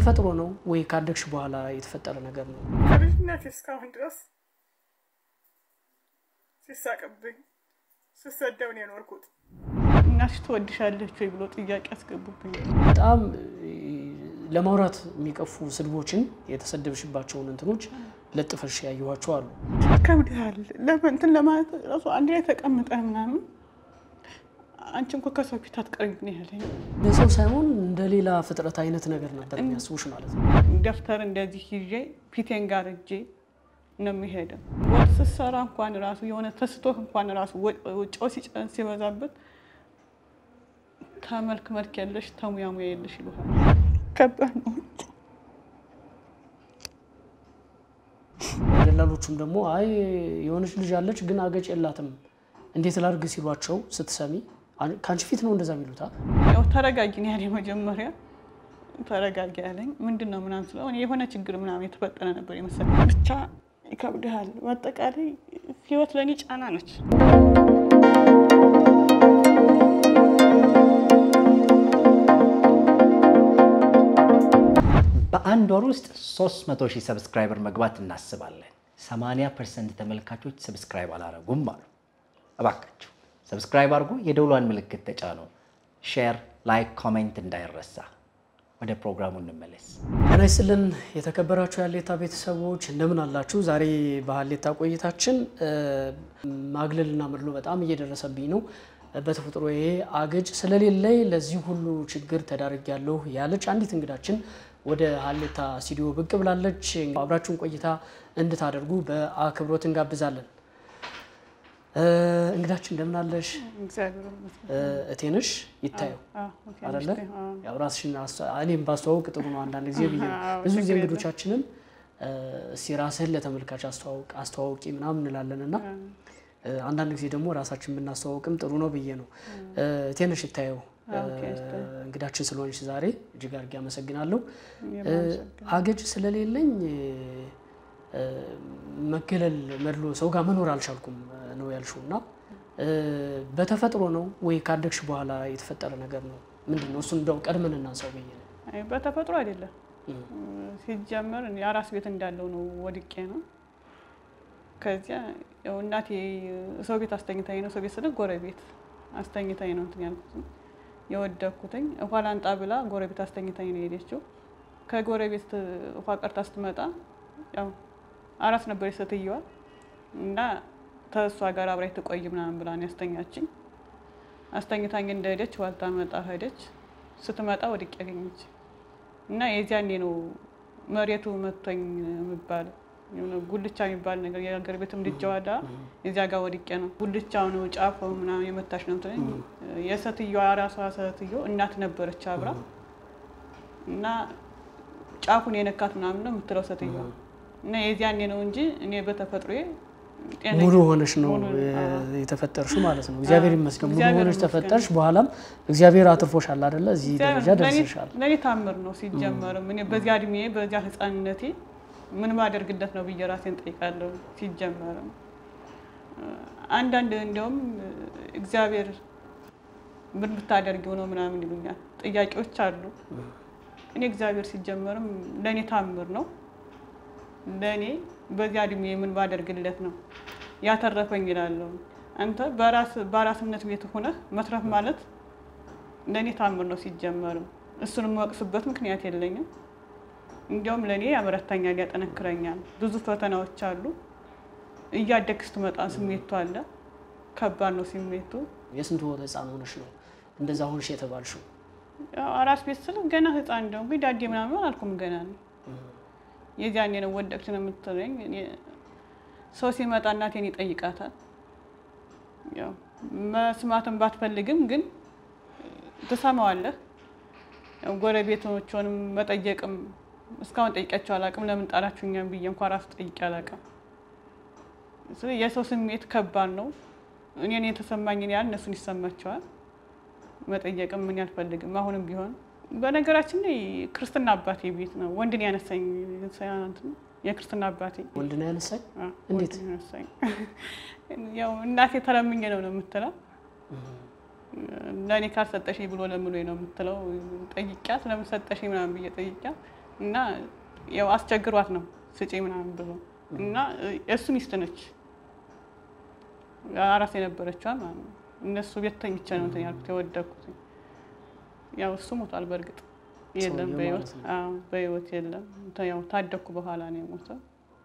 በተፈጥሮ ነው ወይ ካደግሽ በኋላ የተፈጠረ ነገር ነው? ከልጅነት እስካሁን ድረስ ሲሳቅብኝ ስሰደብ ነው የኖርኩት። እናትሽ ትወድሻለች ወይ ብሎ ጥያቄ ያስገቡብኝ። በጣም ለማውራት የሚቀፉ ስድቦችን የተሰደብሽባቸውን እንትኖች ለጥፈሽ ያየኋቸው አሉ። ከብድሃል እንትን ለማለት ራሱ አንድ ላይ ተቀምጠ ምናምን አንቺ እንኳ ከሰው ፊት አትቀርቢ ነው ያለኝ። ለሰው ሳይሆን እንደ ሌላ ፍጥረት አይነት ነገር ነበር የሚያስቡሽ ማለት ነው። ደብተር እንደዚህ ይዤ ፊቴን ጋር እጄ ነው የሚሄደው። ወጥ ስትሰራ እንኳን ራሱ የሆነ ተስቶህ እንኳን ራሱ ጨው ሲጨን ሲበዛበት ተመልክ መልክ የለሽ ተሙያ ሙያ የለሽ ይሉሃል። ከባድ ነው። ደላሎቹም ደግሞ አይ የሆነች ልጅ አለች ግን አገጭ የላትም እንዴት ላድርግ ሲሏቸው ስትሰሚ ከአንቺ ፊት ነው እንደዛ የሚሉታ። ያው ተረጋጊ ነው ያለኝ መጀመሪያ ተረጋጊ ያለኝ ምንድን ነው ምናምን ስለው እኔ የሆነ ችግር ምናምን የተፈጠረ ነበር የመሰለኝ። ብቻ ይከብድሃል። በአጠቃላይ ህይወት ለእኔ ጫና ነች። በአንድ ወር ውስጥ 300 ሺህ ሰብስክራይበር መግባት እናስባለን። 80 ፐርሰንት ተመልካቾች ሰብስክራይብ አላረጉም አሉ። እባካችሁ ሰብስክራይብ አድርጉ፣ የደውሏን ምልክት ተጫኑ። ሼር፣ ላይክ፣ ኮሜንት እንዳይረሳ። ወደ ፕሮግራሙ እንመለስ። ጤና ይስጥልን የተከበራችሁ የሀሌታ ቤተሰቦች እንደምን አላችሁ? ዛሬ በሀሌታ ቆይታችን ማግለልና መድሎ በጣም እየደረሰብኝ ነው በተፈጥሮ ይሄ አገጭ ስለሌለኝ ለዚህ ሁሉ ችግር ተዳርጊያለሁ ያለች አንዲት እንግዳችን ወደ ሀሌታ ስቱዲዮ ብቅ ብላለች። አብራችሁን ቆይታ እንድታደርጉ በአክብሮት እንጋብዛለን። እንግዳችን እንደምን አለሽ? እቴንሽ ይታየው አይደለ? ያው ራስሽን እኔም ባስተዋውቅ ጥሩ ነው አንዳንድ ጊዜ ብዬ ነው። ብዙ ጊዜ እንግዶቻችንን እስኪ ራስህን ለተመልካች አስተዋውቂ ምናምን እንላለን እና አንዳንድ ጊዜ ደግሞ ራሳችን ብናስተዋውቅም ጥሩ ነው ብዬ ነው። እቴንሽ ይታየው እንግዳችን ስለሆንሽ ዛሬ እጅግ አድርጌ አመሰግናለሁ። አገጭ ስለሌለኝ መገለል መድሎ ሰው ጋር መኖር አልቻልኩም ነው ያልሽው እና በተፈጥሮ ነው ወይ ካደግሽ በኋላ የተፈጠረ ነገር ነው? ምንድን ነው? እሱን እንደው ቀድመን እናንሳው ብዬ ነው። በተፈጥሮ አይደለም። ሲጀመር የአራስ ቤት እንዳለው ነው ወድቄ ነው። ከዚያ ያው እናቴ ሰው ቤት አስተኝታኝ ነው። ሰው ቤት ስለ ጎረቤት አስተኝታኝ ነው እንትን ያልኩት የወደኩትኝ ውሃ ላንጣ ብላ ጎረቤት አስተኝታኝ ነው የሄደችው። ከጎረቤት ውሃ ቀርታ ስትመጣ ያው አራስ ነበር ሴትየዋ እና ተሷ ጋር አብራኝ ትቆይ ምናምን ብላ ነው ያስተኛችኝ። አስተኝታኝ እንደሄደች ዋልታ መጣ ሄደች። ስትመጣ ወድቄ ያገኘች እና የዚያኔ ነው መሬቱ መቶኝ የሚባለው ጉልቻ የሚባል ነገር የሀገር ቤት ምድጃ ዋዳ እዚያ ጋር ወድቄ ነው። ጉልቻው ነው ጫፎ ምናምን የመታች ነው ትለኝ። የሴትዮዋ ራሷ ሴትዮ እናት ነበረች አብራ እና ጫፉን የነካት ምናምን ነው የምትለው ሴትዮዋ እና የዚያኔ ነው እንጂ እኔ በተፈጥሮዬ ሙሉ ሆነሽ ነው የተፈጠርሽው ማለት ነው። እግዚአብሔር ይመስገን ሙሉ ሆነሽ ተፈጠርሽ። በኋላም እግዚአብሔር አትርፎሻል አይደለ? እዚህ ደረጃ ደርሰሻል። ለእኔ ታምር ነው ሲጀመርም። እኔ በዚያ እድሜ በዚያ ህፃንነቴ ምን ባደርግለት ነው ብዬ ራሴን ጠይቃለሁ። ሲጀመርም አንዳንድ እንዲያውም እግዚአብሔር ምን ብታደርጊው ነው ምናምን ይሉኛል። ጥያቄዎች አሉ። እኔ እግዚአብሔር ሲጀመርም ለእኔ ታምር ነው። ለእኔ በዚያ እድሜ ምን ባደርግለት ነው ያተረፈኝ ይላለሁ። አንተ በአራስነት ቤት ሆነህ መትረፍ ማለት ለእኔ ታምር ነው ሲጀመርም። እሱን የምወቅስበት ምክንያት የለኝም። እንዲያውም ለእኔ ያበረታኛል፣ ያጠነክረኛል። ብዙ ፈተናዎች አሉ። እያደግ ስትመጣ ስሜቱ አለ። ከባድ ነው ስሜቱ። የስንት ወር ህፃን ሆነሽ ነው እንደዛ ሆንሽ የተባልሽው? አራስ ቤት ስል ገና ህፃን እንደውም ግን ዳዴ ምናምን አላልኩም ገና ነው። የዚያኔ ነው ወደቅሽ ነው የምትለኝ። ሰው ሲመጣ እናቴን ይጠይቃታል። ያው መስማትን ባትፈልግም ግን ትሰማዋለህ። ጎረቤቶቿንም መጠየቅም እስካሁን ጠይቂያቸው አላውቅም። ለምን ጣላችሁኛም ብዬ እንኳ ራሱ ጠይቄ አላውቅም። የሰው ስሜት ከባድ ነው። እኔን የተሰማኝን ያህል እነሱን ይሰማቸዋል። መጠየቅም ምን ያልፈልግም አሁንም ቢሆን በነገራችን ላይ ክርስትና አባቴ ቤት ነው ወንድን ያነሳኝ የክርስትና አባቴ ወንድን ያነሳኝ እንዴት ያነሳኝ ያው እናቴ ተለምኜ ነው ነው የምትለው ለእኔ ካልሰጠሽ ብሎ ለምኖ ነው የምትለው። ጠይቂያት ለምን ሰጠሽ ምናምን ብዬ ጠይቂያት እና ያው አስቸግሯት ነው ስጪ ምናምን ብሎ እና እሱ ሚስት ነች አራስ የነበረችዋ ማለት ነው። እነሱ ቤት ተኝቼ ነው እንትን ያልኩት የወደኩት። ያው እሱ ሞቷል። በእርግጥ የለም ሰውየው በህይወት ማለት ነው። አዎ፣ በህይወት የለም። እንትን ያው ታደኩ በኋላ ነው የሞተው።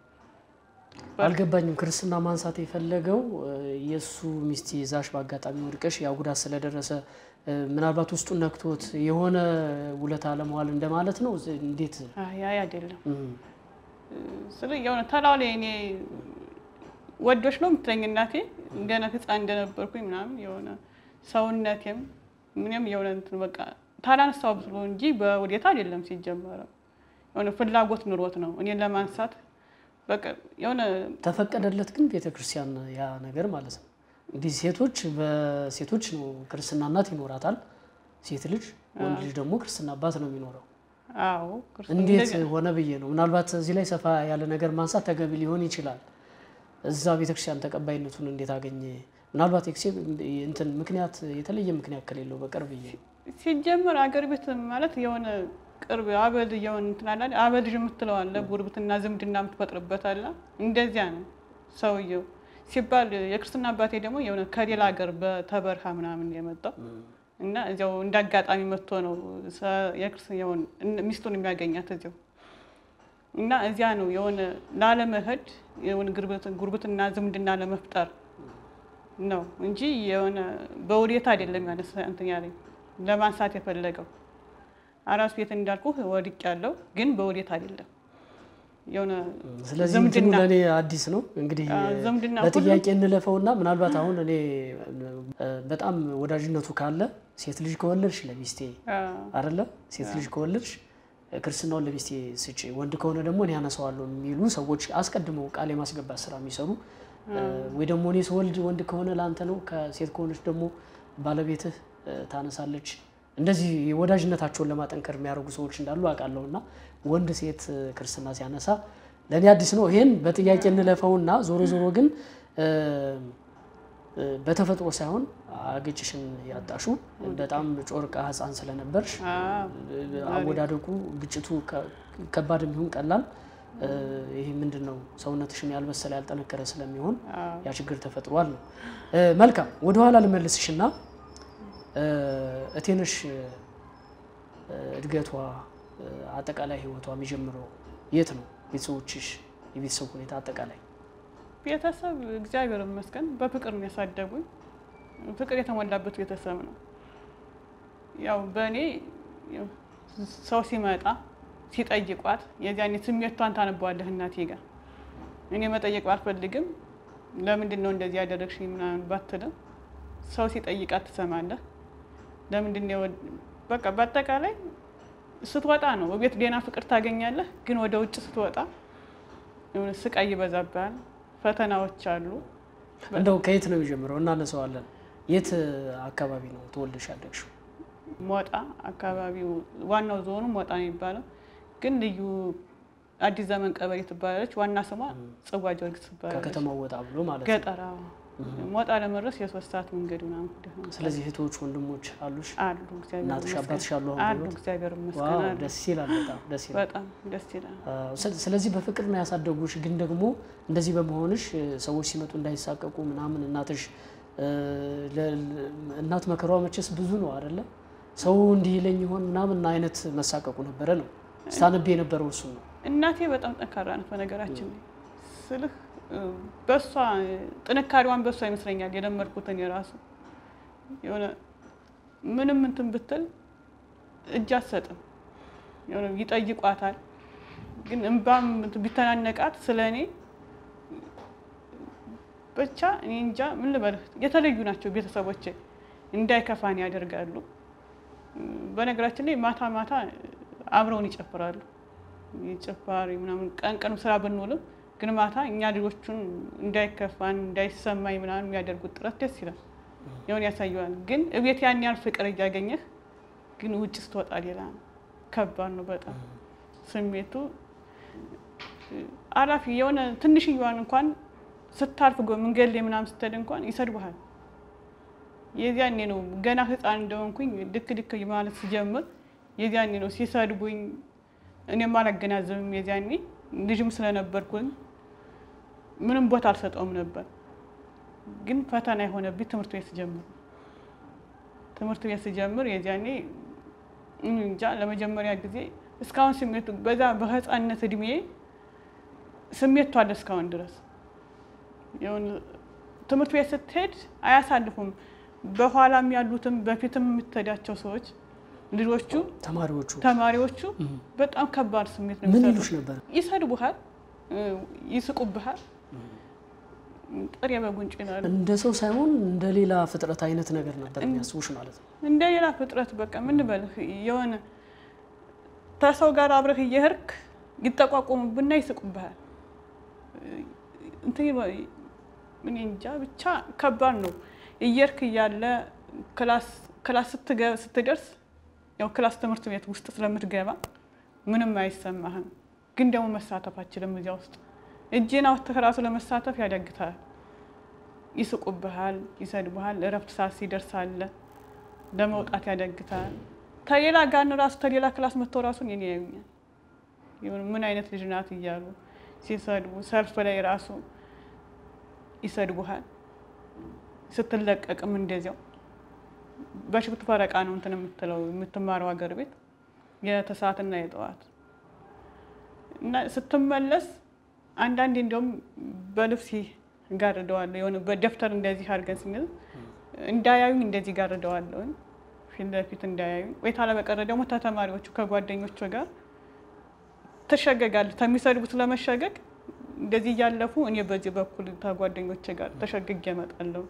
አልገባኝም። ክርስትና ማንሳት የፈለገው እ፣ የእሱ ሚስት ይዛሽ በአጋጣሚ ወድቀሽ ያ ጉዳት ስለደረሰ እ፣ ምናልባት ውስጡን ነክቶት የሆነ ውለታ ለመዋል እንደማለት ነው። ዝ- እንዴት አይ አይ አይደለም እም፣ ስለ የሆነ ተላው ላይ እኔ ወዶች ነው የምትለኝ እናቴ ገና ህፃን እንደነበርኩኝ ምናምን የሆነ ሰውነቴም ምንም የሆነ እንትን በቃ ታላነሳው ብሎ እንጂ በውዴታ አይደለም ሲጀመረው የሆነ ፍላጎት ኑሮት ነው እኔን ለማንሳት በቃ የሆነ ተፈቀደለት ግን ቤተ ክርስቲያን ያ ነገር ማለት ነው። እንግዲህ ሴቶች በሴቶች ነው ክርስትና እናት ይኖራታል ሴት ልጅ፣ ወንድ ልጅ ደግሞ ክርስትና አባት ነው የሚኖረው። አዎ ክርስቶስ እንዴት እንደዚህ- ሆነ ብዬ ነው። ምናልባት እዚህ ላይ ሰፋ ያለ ነገር ማንሳት ተገቢ ሊሆን ይችላል። እዛ ቤተክርስቲያን ተቀባይነቱን እንዴት አገኘ? ምናልባት ኤክሴ እንትን ምክንያት የተለየ ምክንያት ከሌለው በቀር ብዬ ሲጀመር አገር ቤት ማለት የሆነ ቅርብ አበል የሆነ እንትን አለ አይደል? አበል ልጅ የምትለው አለ ጉርብትና ዝምድና የምትፈጥርበት አለ። እንደዚያ ነው ሰውየው ሲባል የክርስትና አባቴ ደግሞ የሆነ ከሌላ ሀገር በተበርሃ ምናምን የመጣው እና እዚያው እንደ አጋጣሚ መጥቶ ነው ሰ- የክርስ- የሆነ እን- ሚስቱን የሚያገኛት እዚያው እና እዚያ ነው የሆነ ላለመሄድ የሆነ ጉርብት- ጉርብትና ዝምድና ለመፍጠር ነው እንጂ የሆነ በውዴታ አይደለም ያነሳ እንትን ያለኝ ለማንሳት የፈለገው አራስ ቤት እንዳልኩ ወድቅ ያለው ግን በውዴታ አይደለም። የሆነ ስለዚህ እንትኑ ዝምድና ለእኔ አዲስ ነው። እንግዲህ አ፣ ዝምድና በጥያቄ እንለፈውና ምናልባት አሁን እኔ እ፣ በጣም ወዳጅነቱ ካለ ሴት ልጅ ከወለድሽ ለሚስቴ አ፣ አይደለ ሴት ልጅ ከወለድሽ ክርስትናውን ለሚስቴ ስጪ፣ ወንድ ከሆነ ደግሞ እኔ ያነሳዋለሁ የሚሉ ሰዎች አስቀድመው ቃል የማስገባት ስራ የሚሰሩ እ፣ ወይ ደግሞ እኔ ስወልድ ወንድ ከሆነ ለአንተ ነው፣ ከሴት ከሆነች ደግሞ ባለቤትህ እ፣ ታነሳለች። እንደዚህ ወዳጅነታቸውን ለማጠንከር የሚያደርጉ ሰዎች እንዳሉ አውቃለሁ። እና ወንድ ሴት እ፣ ክርስትና ሲያነሳ ለእኔ አዲስ ነው። ይሄን በጥያቄ እንለፈውና ዞሮ ዞሮ ግን እ፣ እ፣ በተፈጥሮ ሳይሆን አገጭሽን ያጣሹ በጣም ጮርቃ ሕፃን ስለነበርሽ አ፣ አወዳደቁ ግጭቱ ከ- ከባድ የሚሆን ቀላል እ፣ ይሄ ምንድን ነው ሰውነትሽን ያልበሰለ ያልጠነከረ ስለሚሆን አ፣ ያ ችግር ተፈጥሯል ነው። እ፣ መልካም ወደኋላ ልመልስሽና እ፣ እቴነሽ እ፣ እድገቷ እ፣ አጠቃላይ ህይወቷ የሚጀምረው የት ነው? ቤተሰቦችሽ የቤተሰብ ሁኔታ አጠቃላይ ቤተሰብ እግዚአብሔር ይመስገን በፍቅር ነው ያሳደጉኝ። ፍቅር የተሞላበት ቤተሰብ ነው። ያው በእኔ ያው ሰው ሲመጣ ሲጠይቋት የዚያኔ ስሜቷን ታነበዋለህ እናቴ ጋር እኔ መጠየቅ ባልፈልግም ለምንድን ነው እንደዚህ ያደረግሽ ምናምን ባትልም ሰው ሲጠይቃት ትሰማለህ። ለምንድን ነው የወድ- በቃ በአጠቃላይ ስትወጣ ነው በቤት ደህና ፍቅር ታገኛለህ፣ ግን ወደ ውጭ ስትወጣ የሆነ ስቃይ ይበዛብሃል። ፈተናዎች አሉ። እንደው ከየት ነው የሚጀምረው? እናነሳዋለን። የት አካባቢ ነው ተወልደሽ ያደግሽው? ሞጣ አካባቢው ዋናው ዞኑ ሞጣ ነው የሚባለው፣ ግን ልዩ አዲስ ዘመን ቀበሌ ትባላለች። ዋና ስሟ ጽዋ ጊዮርጊስ ትባላለች። ከከተማው ወጣ ብሎ ማለት ነው። ገጠራ ሞጣ ለመድረስ የሶስት ሰዓት መንገድ ምናምን ሂደህ ነው። ስለዚህ እህቶች ወንድሞች አሉሽ? አሉ እግዚአብሔር እናትሽ ይመስገን። አባትሽ አሉ? አሁን አሉ በሕይወት? እግዚአብሔር ዋው ይመስገን አሉ። ደስ ይላል። በጣም ደስ ይላል። በጣም ደስ ይላል። አዎ፣ ስለ- ስለዚህ በፍቅር ነው ያሳደጉሽ። ግን ደግሞ እንደዚህ በመሆንሽ እ፣ ሰዎች ሲመጡ እንዳይሳቀቁ ምናምን እናትሽ እ፣ ለ- ለ- እናት መከሯ መቼስ ብዙ ነው አይደለ? ሰው እንዲህ ይለኝ ይሆን ምናምን አይነት መሳቀቁ ነበረ ነው ስታነብ የነበረው እሱ ነው። እናቴ በጣም ጠንካራ ናት። በነገራችን ላይ ስልህ እ፣ በሷ ጥንካሬዋን በሷ ይመስለኛል የለመድኩትን የራሱ የሆነ ምንም እንትን ብትል እጅ አትሰጥም። የሆነ ይጠይቋታል፣ ግን እንባም ቢተናነቃት ስለ እኔ ብቻ እኔ እንጃ ምን ልበልህ፣ የተለዩ ናቸው ቤተሰቦቼ። እንዳይከፋን ያደርጋሉ። በነገራችን ላይ ማታ ማታ አብረውን ይጨፍራሉ። ጭፋሪ ምናምን ቀን ቀን ስራ ብንውልም ግን ማታ እኛ ልጆቹን እንዳይከፋን እንዳይሰማኝ ምናምን የሚያደርጉት ጥረት ደስ ይላል። የሆነ ያሳየዋል። ግን እቤት ያን ያህል ፍቅር እያገኘህ ግን ውጭ ስትወጣ ሌላ ነው። ከባድ ነው በጣም ስሜቱ አላፊ የሆነ ትንሽዬዋን እንኳን ስታልፍ ጎ- መንገድ ላይ ምናምን ስትሄድ እንኳን ይሰድቡሃል። የዚያኔ ነው ገና ሕፃን እንደሆንኩኝ ልክ ልክ ማለት ሲጀምር የዚያኔ ነው ሲሰድቡኝ እኔም አላገናዘብም። የዚያኔ ልጅም ስለነበርኩኝ ምንም ቦታ አልሰጠውም ነበር። ግን ፈተና የሆነብኝ ትምህርት ቤት ስጀምር ትምህርት ቤት ስጀምር የዚያኔ እንጃ ለመጀመሪያ ጊዜ እስካሁን ስሜቱ በዛ በህፃነት እድሜ ስሜቱ አለ እስካሁን ድረስ የሆነ ትምህርት ቤት ስትሄድ አያሳልፉም። በኋላም ያሉትም በፊትም የምትሄዳቸው ሰዎች ልጆቹ ተማሪዎቹ ተማሪዎቹ በጣም ከባድ ስሜት ነው ምን የሚሰጡት። ይሉሽ ነበር? ይሰድቡሃል፣ ይስቁብሃል፣ ጥሬ በጉንጭ ይላሉ። እንደ ሰው ሳይሆን እንደ ሌላ ፍጥረት አይነት ነገር ነበር የሚያስቡሽ ማለት ነው። እንደ ሌላ ፍጥረት በቃ ምን በልህ የሆነ ከሰው ጋር አብረህ እየሄድክ ይጠቋቆሙብና ይስቁብሃል። እንትን ይበ- ምን እንጃ ብቻ ከባድ ነው። እየሄድክ እያለ ክላስ ክላስ ስትገ- ስትደርስ ያው ክላስ ትምህርት ቤት ውስጥ ስለምትገባ ምንም አይሰማህም። ግን ደግሞ መሳተፍ አችልም እዚያ ውስጥ እጅን አውጥተህ ራሱ ለመሳተፍ ያዳግታል። ይስቁብሃል፣ ይሰድቡሃል። እረፍት ሰዓት ሲደርሳለ ለመውጣት ያዳግታል። ከሌላ ጋር ራሱ ከሌላ ክላስ መጥተው ራሱን የኔ ያዩኛል የሆነ ምን አይነት ልጅ ናት እያሉ ሲሰድቡ፣ ሰልፍ ላይ ራሱ ይሰድቡሃል። ስትለቀቅም እንደዚያው በሽፍት ፈረቃ ነው እንትን የምትለው የምትማረው ሀገር ቤት የተሰዓትና የጠዋት እና ስትመለስ አንዳንዴ እንዲያውም በልብስ ጋርደዋለሁ የሆነ በደብተር እንደዚህ አድርገን ስንል እንዳያዩኝ እንደዚህ ጋርደዋለሁ ፊት ለፊት እንዳያዩኝ ወይ ታለበቀረ ደግሞ ተተማሪዎቹ ከጓደኞቹ ጋር ትሸገጋለህ ከሚሰድቡት ለመሸገግ እንደዚህ እያለፉ እኔ በዚህ በኩል ከጓደኞቼ ጋር ተሸግጌ እመጣለሁ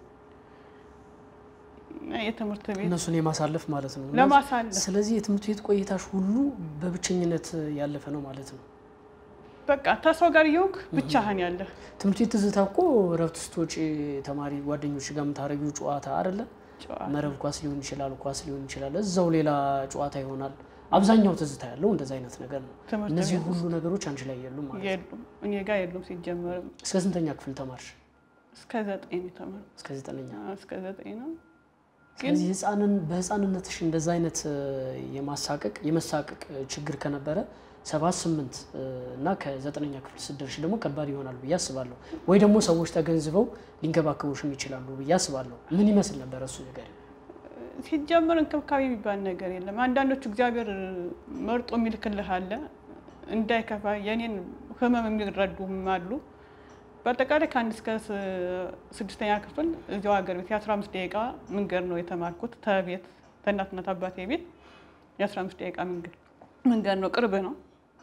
እና የትምህርት ቤት እነሱን የማሳለፍ ማለት ነው። ለማሳለፍ ስለዚህ የትምህርት ቤት ቆይታሽ ሁሉ በብቸኝነት ያለፈ ነው ማለት ነው። በቃ ተሰው ጋር እየሆንክ ብቻህን ያለህ ትምህርት ቤት ትዝታ እኮ እረፍት ስትወጪ ተማሪ ጓደኞች ጋር የምታደርጊው ጨዋታ አይደለ? ጨዋታ መረብ ኳስ ሊሆን ይችላል፣ ኳስ ሊሆን ይችላል። እዛው ሌላ ጨዋታ ይሆናል። አብዛኛው ትዝታ ያለው እንደዛ አይነት ነገር ነው። ትምህርት እነዚህ ቤት ሁሉ ነገሮች አንቺ ላይ የሉም ማለት ነው። የሉም እኔ ጋር የሉም። ሲጀመርም እስከ ስንተኛ ክፍል ተማርሽ? እስከ ዘጠኝ ነው የተማርኩት። እስከ ዘጠነኛ። አዎ፣ እስከ ዘጠኝ ነው። ስለዚህ ህፃንን በህፃንነትሽ እንደዛ አይነት እ፣ የማሳቀቅ የመሳቀቅ እ፣ ችግር ከነበረ ሰባት ስምንት እ፣ እና ከዘጠነኛ ክፍል ስትደርሽ ደግሞ ከባድ ይሆናል ብዬ አስባለሁ። ወይ ደግሞ ሰዎች ተገንዝበው ሊንከባከቡሽም ይችላሉ ብዬ አስባለሁ። ምን ይመስል ነበር እሱ ነገር? ሲጀመር እንክብካቤ የሚባል ነገር የለም። አንዳንዶቹ እግዚአብሔር መርጦ የሚልክልህ አለ እንዳይከፋ የኔን ህመም የሚረዱም አሉ። በአጠቃላይ ከአንድ እስከ ስ- ስድስተኛ ክፍል እዚያው ሀገር ቤት የአስራ አምስት ደቂቃ መንገድ ነው የተማርኩት። ተቤት ተእናትና አባቴ ቤት የአስራ አምስት ደቂቃ መንገድ መንገድ ነው፣ ቅርብ ነው።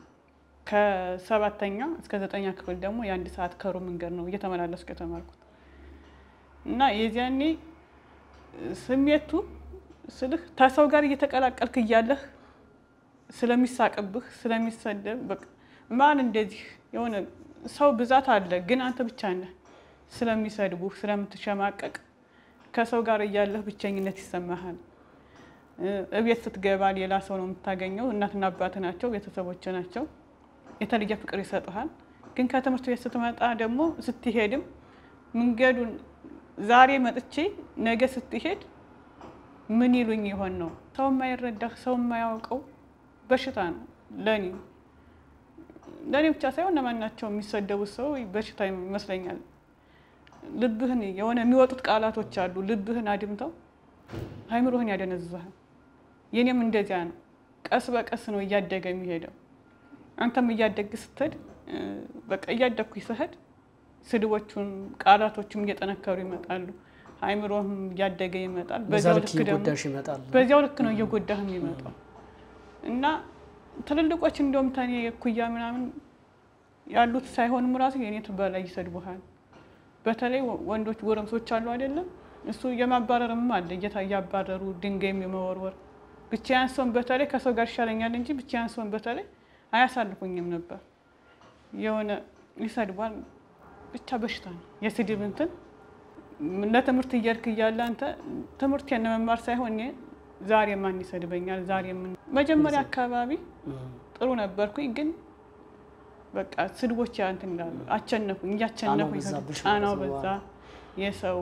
ከሰባተኛ እስከ ዘጠኛ ክፍል ደግሞ የአንድ ሰዓት ከሩብ መንገድ ነው እየተመላለስኩ የተማርኩት እና የዚያኔ ስሜቱ ስልህ ከሰው ጋር እየተቀላቀልክ እያለህ ስለሚሳቅብህ ስለሚሰደብ በቃ ማን እንደዚህ የሆነ ሰው ብዛት አለ፣ ግን አንተ ብቻ ነህ። ስለሚሰድቡህ ስለምትሸማቀቅ ከሰው ጋር እያለህ ብቸኝነት ይሰማሃል። እ፣ እቤት ስትገባ ሌላ ሰው ነው የምታገኘው። እናትና አባት ናቸው፣ ቤተሰቦች ናቸው። የተለየ ፍቅር ይሰጡሃል። ግን ከትምህርት ቤት ስትመጣ ደግሞ ስትሄድም መንገዱን ዛሬ መጥቼ ነገ ስትሄድ ምን ይሉኝ ይሆን ነው። ሰው የማይረዳህ ሰው የማያውቀው በሽታ ነው ለእኔ ለእኔ ብቻ ሳይሆን ለማናቸው የሚሰደቡት ሰው በሽታ ይመስለኛል። ልብህን የሆነ የሚወጡት ቃላቶች አሉ። ልብህን አድምተው አይምሮህን ያደነዝዛል። የኔም እንደዚያ ነው። ቀስ በቀስ ነው እያደገ የሚሄደው። አንተም እያደግ ስትሄድ እ፣ በቃ እያደግኩ ስሄድ ስድቦቹም ቃላቶቹም እየጠነከሩ ይመጣሉ። አይምሮህም እያደገ ይመጣል። በዛ በዚያው ልክ ልክ ደግሞ ይጎዳሽ ይመጣል። በዚያው ልክ ነው እየጎዳህ የሚመጣው እና ትልልቆች እንደውም ተኔ እኩያ ምናምን ያሉት ሳይሆንም ራሱ የኔ በላይ ይሰድቡሃል። በተለይ ወ- ወንዶች ጎረምሶች አሉ አይደለም፣ እሱ የማባረርም አለ እየታ እያባረሩ ድንጋይም የመወርወር ብቻዬን ስሆን በተለይ ከሰው ጋር ይሻለኛል እንጂ ብቻዬን ስሆን በተለይ አያሳልፉኝም ነበር። የሆነ ይሰድቧል። ብቻ በሽታ ነው የስድብ እንትን ለትምህርት እየሄድክ እያለ አንተ ትምህርት የመማር ሳይሆን እኔ ዛሬ ማን ይሰድበኛል? ዛሬ ምን መጀመሪያ አካባቢ ጥሩ ነበርኩኝ፣ ግን በቃ ስድቦች ያ እንትን ይላሉ። አቸነፉኝ፣ እያቸነፉኝ ጫናው በዛብሽ ጫናው ማለት ነው። በዛ። የሰው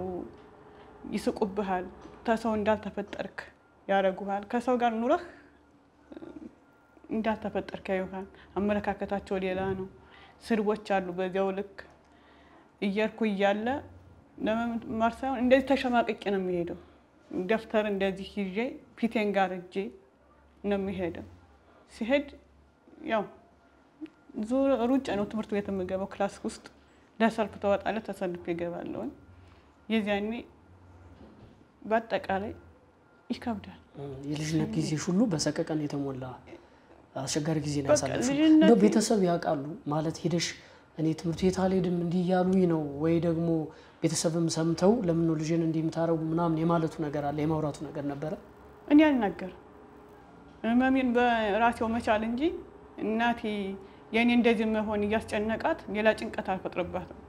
ይስቁብሃል፣ ከሰው እንዳልተፈጠርክ ያደርጉሃል። ከሰው ጋር ኑረህ እንዳልተፈጠርክ ያዩሃል። አመለካከታቸው ሌላ ነው። ስድቦች አሉ። በዚያው ልክ እየርኩ እያለ ለመማር ሳይሆን እንደዚህ ተሸማቅቄ ነው የሚሄደው። ደብተር እንደዚህ ይዤ ፊቴን ጋር እጄ ነው የሚሄደው። ሲሄድ ያው ሩጫ ነው ትምህርት ቤት የምገባው። ክላስ ውስጥ ለሰልፍ ተወጣለ ተሰልፍ ይገባለውን የዚያኔ በአጠቃላይ ይከብዳል። የልጅነት ጊዜሽ ሁሉ በሰቀቀን የተሞላ አስቸጋሪ ጊዜ ነው በቃ ያሳለፍሽው። ልጅነቴ- እንደው ቤተሰብ ያውቃሉ ማለት ሄደሽ እኔ ትምህርት ቤት አልሄድም እንዲህ እያሉኝ ነው ወይ ደግሞ ቤተሰብም ሰምተው ለምን ነው ልጅን እንዲህ የምታረጉ ምናምን የማለቱ ነገር አለ የማውራቱ ነገር ነበረ። እኔ አልናገርም። ህመሜን በራሴው መቻል እንጂ እናቴ የእኔ እንደዚህ መሆን እያስጨነቃት ሌላ ጭንቀት አልፈጥርባትም።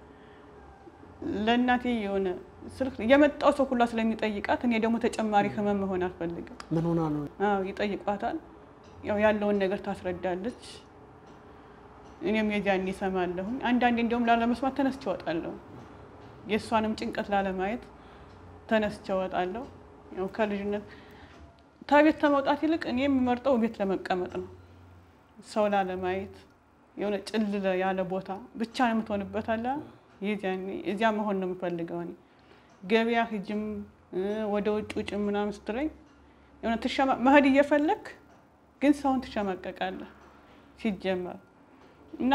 ለእናቴ የሆነ ስልክ የመጣው ሰው ሁላ ስለሚጠይቃት እኔ ደግሞ ተጨማሪ ህመም መሆን አልፈልግም። ምን ሆና ነው አዎ ይጠይቋታል። ያው ያለውን ነገር ታስረዳለች። እኔም የዚያን እሰማለሁኝ። አንዳንዴ እንዲሁም ላለመስማት ተነስቼ እወጣለሁ። የእሷንም ጭንቀት ላለማየት ተነስቼ እወጣለሁ። ያው ከልጅነት ከቤት ከመውጣት ይልቅ እኔ የምመርጠው ቤት ለመቀመጥ ነው። ሰው ላለማየት የሆነ ጭልለ ያለ ቦታ ብቻ ነው የምትሆንበት አለ። የዚያኔ እዚያ መሆን ነው የምፈልገው እኔ ገበያ ሂጅም እ ወደ ውጭ ውጭ ምናምን ስትለኝ የሆነ ትሸማ መሄድ እየፈለግ ግን ሰውን ትሸማቀቃለህ ሲጀመር እና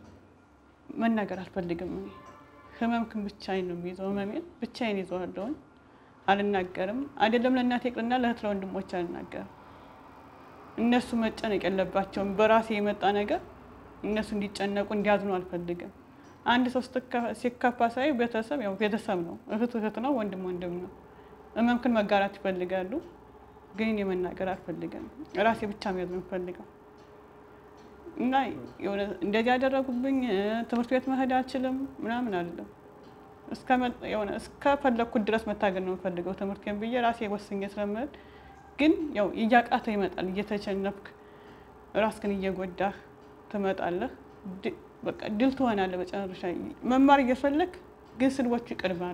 መናገር አልፈልግም እኔ ህመምክን ብቻዬን ነው የሚይዘው ህመሜን ብቻዬን ይዘዋለሁኝ አልናገርም አይደለም ለእናቴ ይቅርና ለእህት ለወንድሞች አልናገርም እነሱ መጨነቅ የለባቸውም በራሴ የመጣ ነገር እነሱ እንዲጨነቁ እንዲያዝኑ አልፈልግም አንድ ሰው ስትከ- ሲከፋ ሳይ ቤተሰብ ያው ቤተሰብ ነው እህት እህት ነው ወንድም ወንድም ነው ህመምክን መጋራት ይፈልጋሉ ግን እኔ መናገር አልፈልግም ራሴ ብቻ መያዝ ነው የምፈልገው እና የሆነ እንደዚህ ያደረጉብኝ እ፣ ትምህርት ቤት መሄድ አልችልም ምናምን አይደለም። እስከመ- የሆነ እስከፈለግኩት ድረስ መታገል ነው የምፈልገው ትምህርቴን ብዬ ራሴ ወስኜ ስለምሄድ፣ ግን ያው እያቃተ ይመጣል። እየተቸነፍክ ራስህን እየጎዳህ ትመጣለህ። ድ- በቃ ድል ትሆናለህ። በጨረሻ መማር እየፈለግ ግን ስድቦቹ ይቀድማሉ።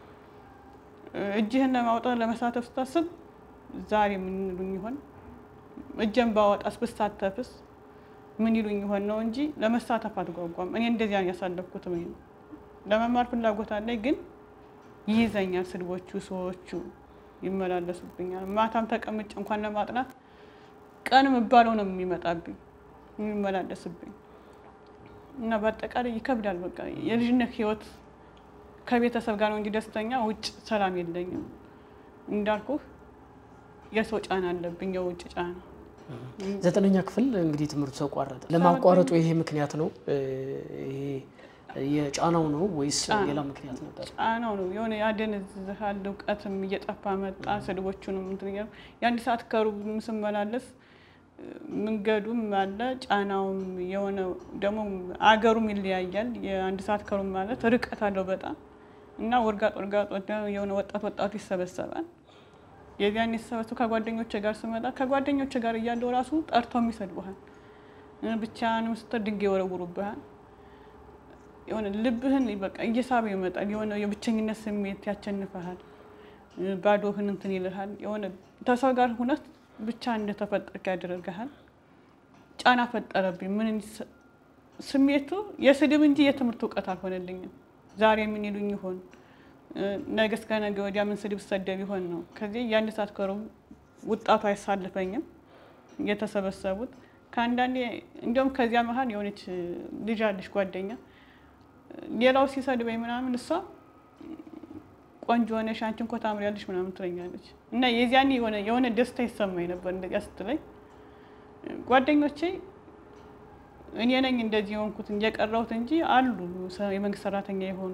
እ፣ እጅህን ለማውጣት ለመሳተፍ ስታስብ ዛሬ ምን ይሉኝ ይሆን እጄን ባወጣስ ብሳተፍስ ምን ይሉኝ ይሆን ነው እንጂ ለመሳተፍ አትጓጓም። እኔ እንደዚያ ነው ያሳለፍኩት። እኔ ነው ለመማር ፍላጎት አለኝ፣ ግን ይይዘኛል። ስድቦቹ፣ ሰዎቹ ይመላለሱብኛል። ማታም ተቀምጬ እንኳን ለማጥናት ቀን የምባለው ነው የሚመጣብኝ የሚመላለስብኝ እና በአጠቃላይ ይከብዳል። በቃ የልጅነት ህይወት ከቤተሰብ ጋር ነው እንጂ ደስተኛ ውጭ ሰላም የለኝም። እንዳልኩህ የሰው ጫና አለብኝ፣ የውጭ ጫና ዘጠነኛ ክፍል እንግዲህ ትምህርቱ ተቋረጠ። ለማቋረጡ ይሄ ምክንያት ነው እ፣ ይሄ የጫናው ነው ወይስ ጫና። ሌላ ምክንያት ነበር? ጫናው ነው የሆነ ያደነዝዝሃል። እውቀትም እየጠፋ መጣ። ስድቦቹንም እንትን እያሉ የአንድ ሰዓት ከሩብ ስመላለስ መንገዱም አለ ጫናውም የሆነ ደግሞ አገሩም ይለያያል። የአንድ ሰዓት ከሩብ ማለት ርቀት አለው በጣም እና ወርጋጥ ወርጋጥ ወደ- የሆነ ወጣት ወጣቱ ይሰበሰባል። የዚያን የተሰበሰቡ ከጓደኞች ጋር ስመጣ ከጓደኞች ጋር እያለው ራሱ ጠርተው ይሰድቡሃል። ብቻህንም ስትል ድንጋይ ይወረውሩብሃል። የሆነ ልብህን በቃ እየሳበ ይመጣል። የሆነ የብቸኝነት ስሜት ያቸንፈሃል። ባዶህን እንትን ይልሃል። የሆነ ተሰው ጋር ሁነት ብቻ እንደተፈጠርክ ያደርግሃል። ጫና ፈጠረብኝ። ምን እንዲስ- ስሜቱ የስድብ እንጂ የትምህርት እውቀት አልሆነልኝም። ዛሬ ምን ይሉኝ ይሆን ነገ እስከ ነገ ወዲያ ምን ስድብ ሰደብ ይሆን ነው። ከዚህ የአንድ ሰዓት ከሩብ ውጣቱ አይሳልፈኝም። የተሰበሰቡት ከአንዳንዴ እንዲሁም ከዚያ መሀል የሆነች ልጅ አለች ጓደኛ ሌላው ሲሰድበኝ ምናምን እሷ ቆንጆ ሆነሽ አንቺ እንኳ ታምሪያለሽ ምናምን ትለኛለች እና የዚያን የሆነ የሆነ ደስታ ይሰማኝ ነበር እንደዚያ ስትለኝ። ጓደኞቼ እኔ ነኝ እንደዚህ የሆንኩት የቀረሁት እንጂ አሉ ሰ- የመንግስት ሰራተኛ የሆኑ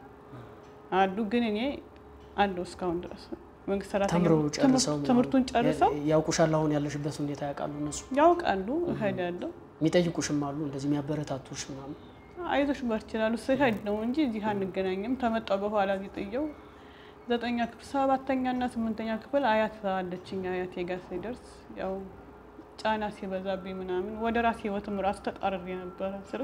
አሉ፣ ግን እኔ አለሁ እስካሁን ድረስ መንግስት ሰራተኛ ተምረው ትምህርት- ጨርሰው ትምህርቱን ጨርሰው ያ- ያውቁሻል። አሁን ያለሽበት ሁኔታ ያውቃሉ እነሱ ያውቃሉ። እሄዳለሁ የሚጠይቁሽም አሉ እንደዚህ የሚያበረታቱሽ ምናምን አይዞሽ በርቺ ይላሉ። ስሄድ ነው እንጂ እዚህ አንገናኝም። ተመጣሁ በኋላ እዚህ ጥየው ዘጠኛ ክፍል ሰባተኛ እና ስምንተኛ ክፍል አያት አለችኝ። አያቴ ጋር ሲደርስ ያው ጫና ሲበዛብኝ ምናምን ወደ ራሴ ህይወትም ራሱ ተጣርሬ ነበረ። ስር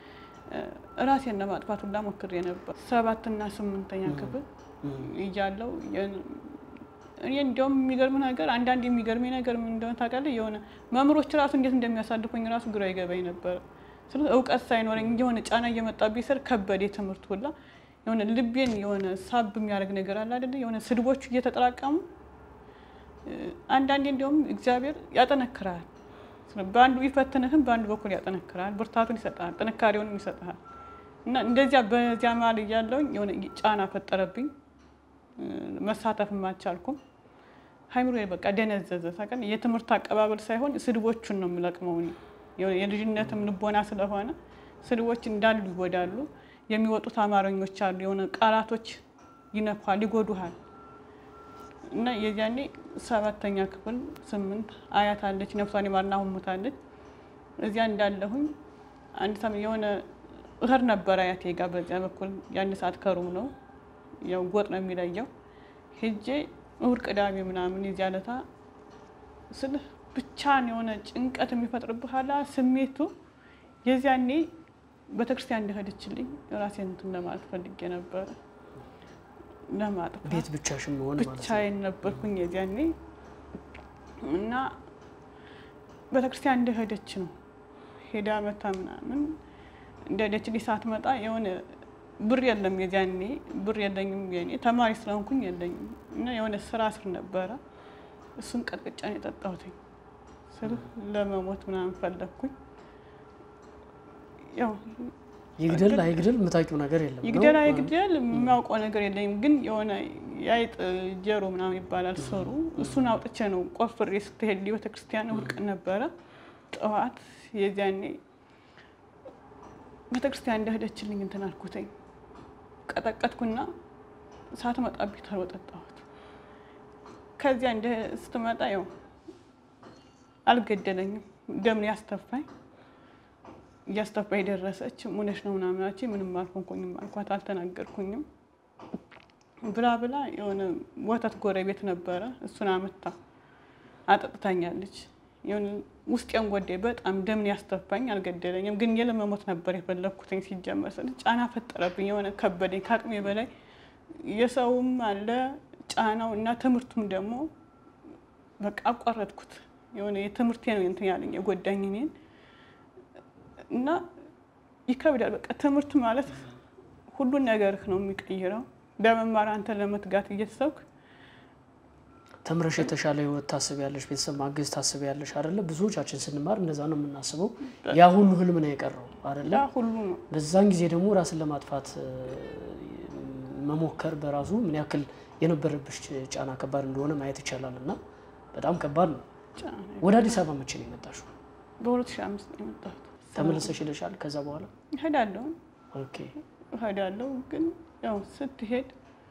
ራሴን ለማጥፋት ሁላ ሞክሬ ነበር። ሰባትና ስምንተኛ ክፍል እያለው እኔ እንዲያውም የሚገርም ነገር አንዳንድ የሚገርመኝ ነገር ምን እንደሆነ ታውቃለህ? የሆነ መምህሮች ራሱ እንዴት እንደሚያሳልፉኝ ራሱ ግራ ይገባኝ ነበር። ስለ እውቀት ሳይኖረኝ የሆነ ጫና እየመጣብኝ ስር ከበደ ትምህርት ሁላ የሆነ ልቤን የሆነ ሳብ የሚያደርግ ነገር አለ አይደለ? የሆነ ስድቦቹ እየተጠራቀሙ አንዳንዴ እንዲያውም እግዚአብሔር ያጠነክራል። በአንዱ ቢፈትንህም በአንዱ በኩል ያጠነክራል፣ ብርታቱን ይሰጥሃል፣ ጥንካሬውንም ይሰጥሃል። እና እንደዚያ በዚያ መሀል እያለሁኝ የሆነ ጫና ፈጠረብኝ። መሳተፍም አልቻልኩም። ሀይምሮ በቃ ደነዘዘ። ታውቃለህ የትምህርት አቀባበል ሳይሆን ስድቦቹን ነው የምለቅመው። እኔ የልጅነትም ልቦና ስለሆነ ስድቦች እንዳሉ ይጎዳሉ። የሚወጡት አማርኞች አሉ፣ የሆነ ቃላቶች ይነኳል፣ ይጎዱሃል። እና የዚያኔ ሰባተኛ ክፍል ስምንት አያት አለች፣ ነፍሷን ይማርና አሁን ሞታለች። እዚያ እንዳለሁኝ አንድ ሰም የሆነ እህር ነበር አያቴ ጋር በዚያ በኩል የአንድ ሰዓት ከሩም ነው ያው ጎጥ ነው የሚለየው። ሄጄ እሑድ ቅዳሜ ምናምን የዚያ ዕለታ ስልህ ብቻን የሆነ ጭንቀት የሚፈጥርብህ አላ ስሜቱ የዚያኔ ቤተክርስቲያን እንደሄደችልኝ ራሴን እንትን ለማለት ፈልጌ ነበረ ለማጥፋት ቤት ብቻሽን መሆን ማለት ነው። ብቻዬን ነበርኩኝ የዚያኔ እና ቤተክርስቲያን እንደሄደች ነው ሄዳ መታ ምናምን እንደሄደች ሳትመጣ የሆነ ብር የለም የዚያኔ ብር የለኝም። የኔ ተማሪ ስለሆንኩኝ የለኝም እና የሆነ ስራ ስር ነበረ። እሱን ቀጥቅጫ ነው የጠጣሁትኝ ስል ለመሞት ምናምን ፈለግኩኝ። ያው ይግደል አይግደል የምታውቂው ነገር የለም ነው? ይግደል አይግደል የሚያውቀው ነገር የለኝም። ግን የሆነ የአይጥ ጀሮ ምናምን ይባላል ስሩ። እሱን አውጥቼ ነው ቆፍሬ ስትሄድ ቤተክርስቲያን እሑድ ቀን ነበረ ጠዋት የዚያኔ ቤተክርስቲያን እንደሄደችልኝ እንትን አልኩትኝ ቀጠቀጥኩና ሳትመጣብኝ ተርቦ ጠጣሁት። ከዚያ እንደ ስትመጣ ያው አልገደለኝም፣ ደምን ያስተፋኝ እያስተፋኝ ደረሰች። ሙነሽ ነው ምናምናችን ምንም አልሆንኩኝም አልኳት፣ አልተናገርኩኝም ብላ ብላ የሆነ ወተት ጎረቤት ነበረ እሱን አመታ አጠጥታኛለች። የሆነ ውስጤን ጎዳኝ በጣም ደምን ያስተፋኝ፣ አልገደለኝም። ግን የለመሞት ነበር የፈለግኩትኝ። ሲጀመር ስል ጫና ፈጠረብኝ፣ የሆነ ከበደኝ ከአቅሜ በላይ የሰውም አለ ጫናው እና ትምህርቱም ደግሞ በቃ አቋረጥኩት። የሆነ የትምህርቴ ነው እንትን ያለኝ የጎዳኝ እኔን እና ይከብዳል። በቃ ትምህርት ማለት ሁሉን ነገርህ ነው የሚቀይረው። በመማር አንተ ለመትጋት እየተሰብክ ተምረሽ የተሻለ ህይወት ታስቢያለሽ፣ ቤተሰብ ማገዝ ታስቢያለሽ አይደለ? ብዙዎቻችን ስንማር እንደዛ ነው የምናስበው። ያ ሁሉ ህልም ነው የቀረው አይደለ? ያ ሁሉ ነው። በዛን ጊዜ ደግሞ ራስን ለማጥፋት እ፣ መሞከር በራሱ ምን ያክል የነበረብሽ ጫና ከባድ እንደሆነ ማየት ይቻላል። እና በጣም ከባድ ነው። ጫና ወደ አዲስ አበባ መቼ ነው የመጣሽው? በ2005 ነው የመጣሁት። ተመልሰሽ ሄደሻል? ከዛ በኋላ እሄዳለሁ ኦኬ። እሄዳለሁ ግን ያው ስትሄድ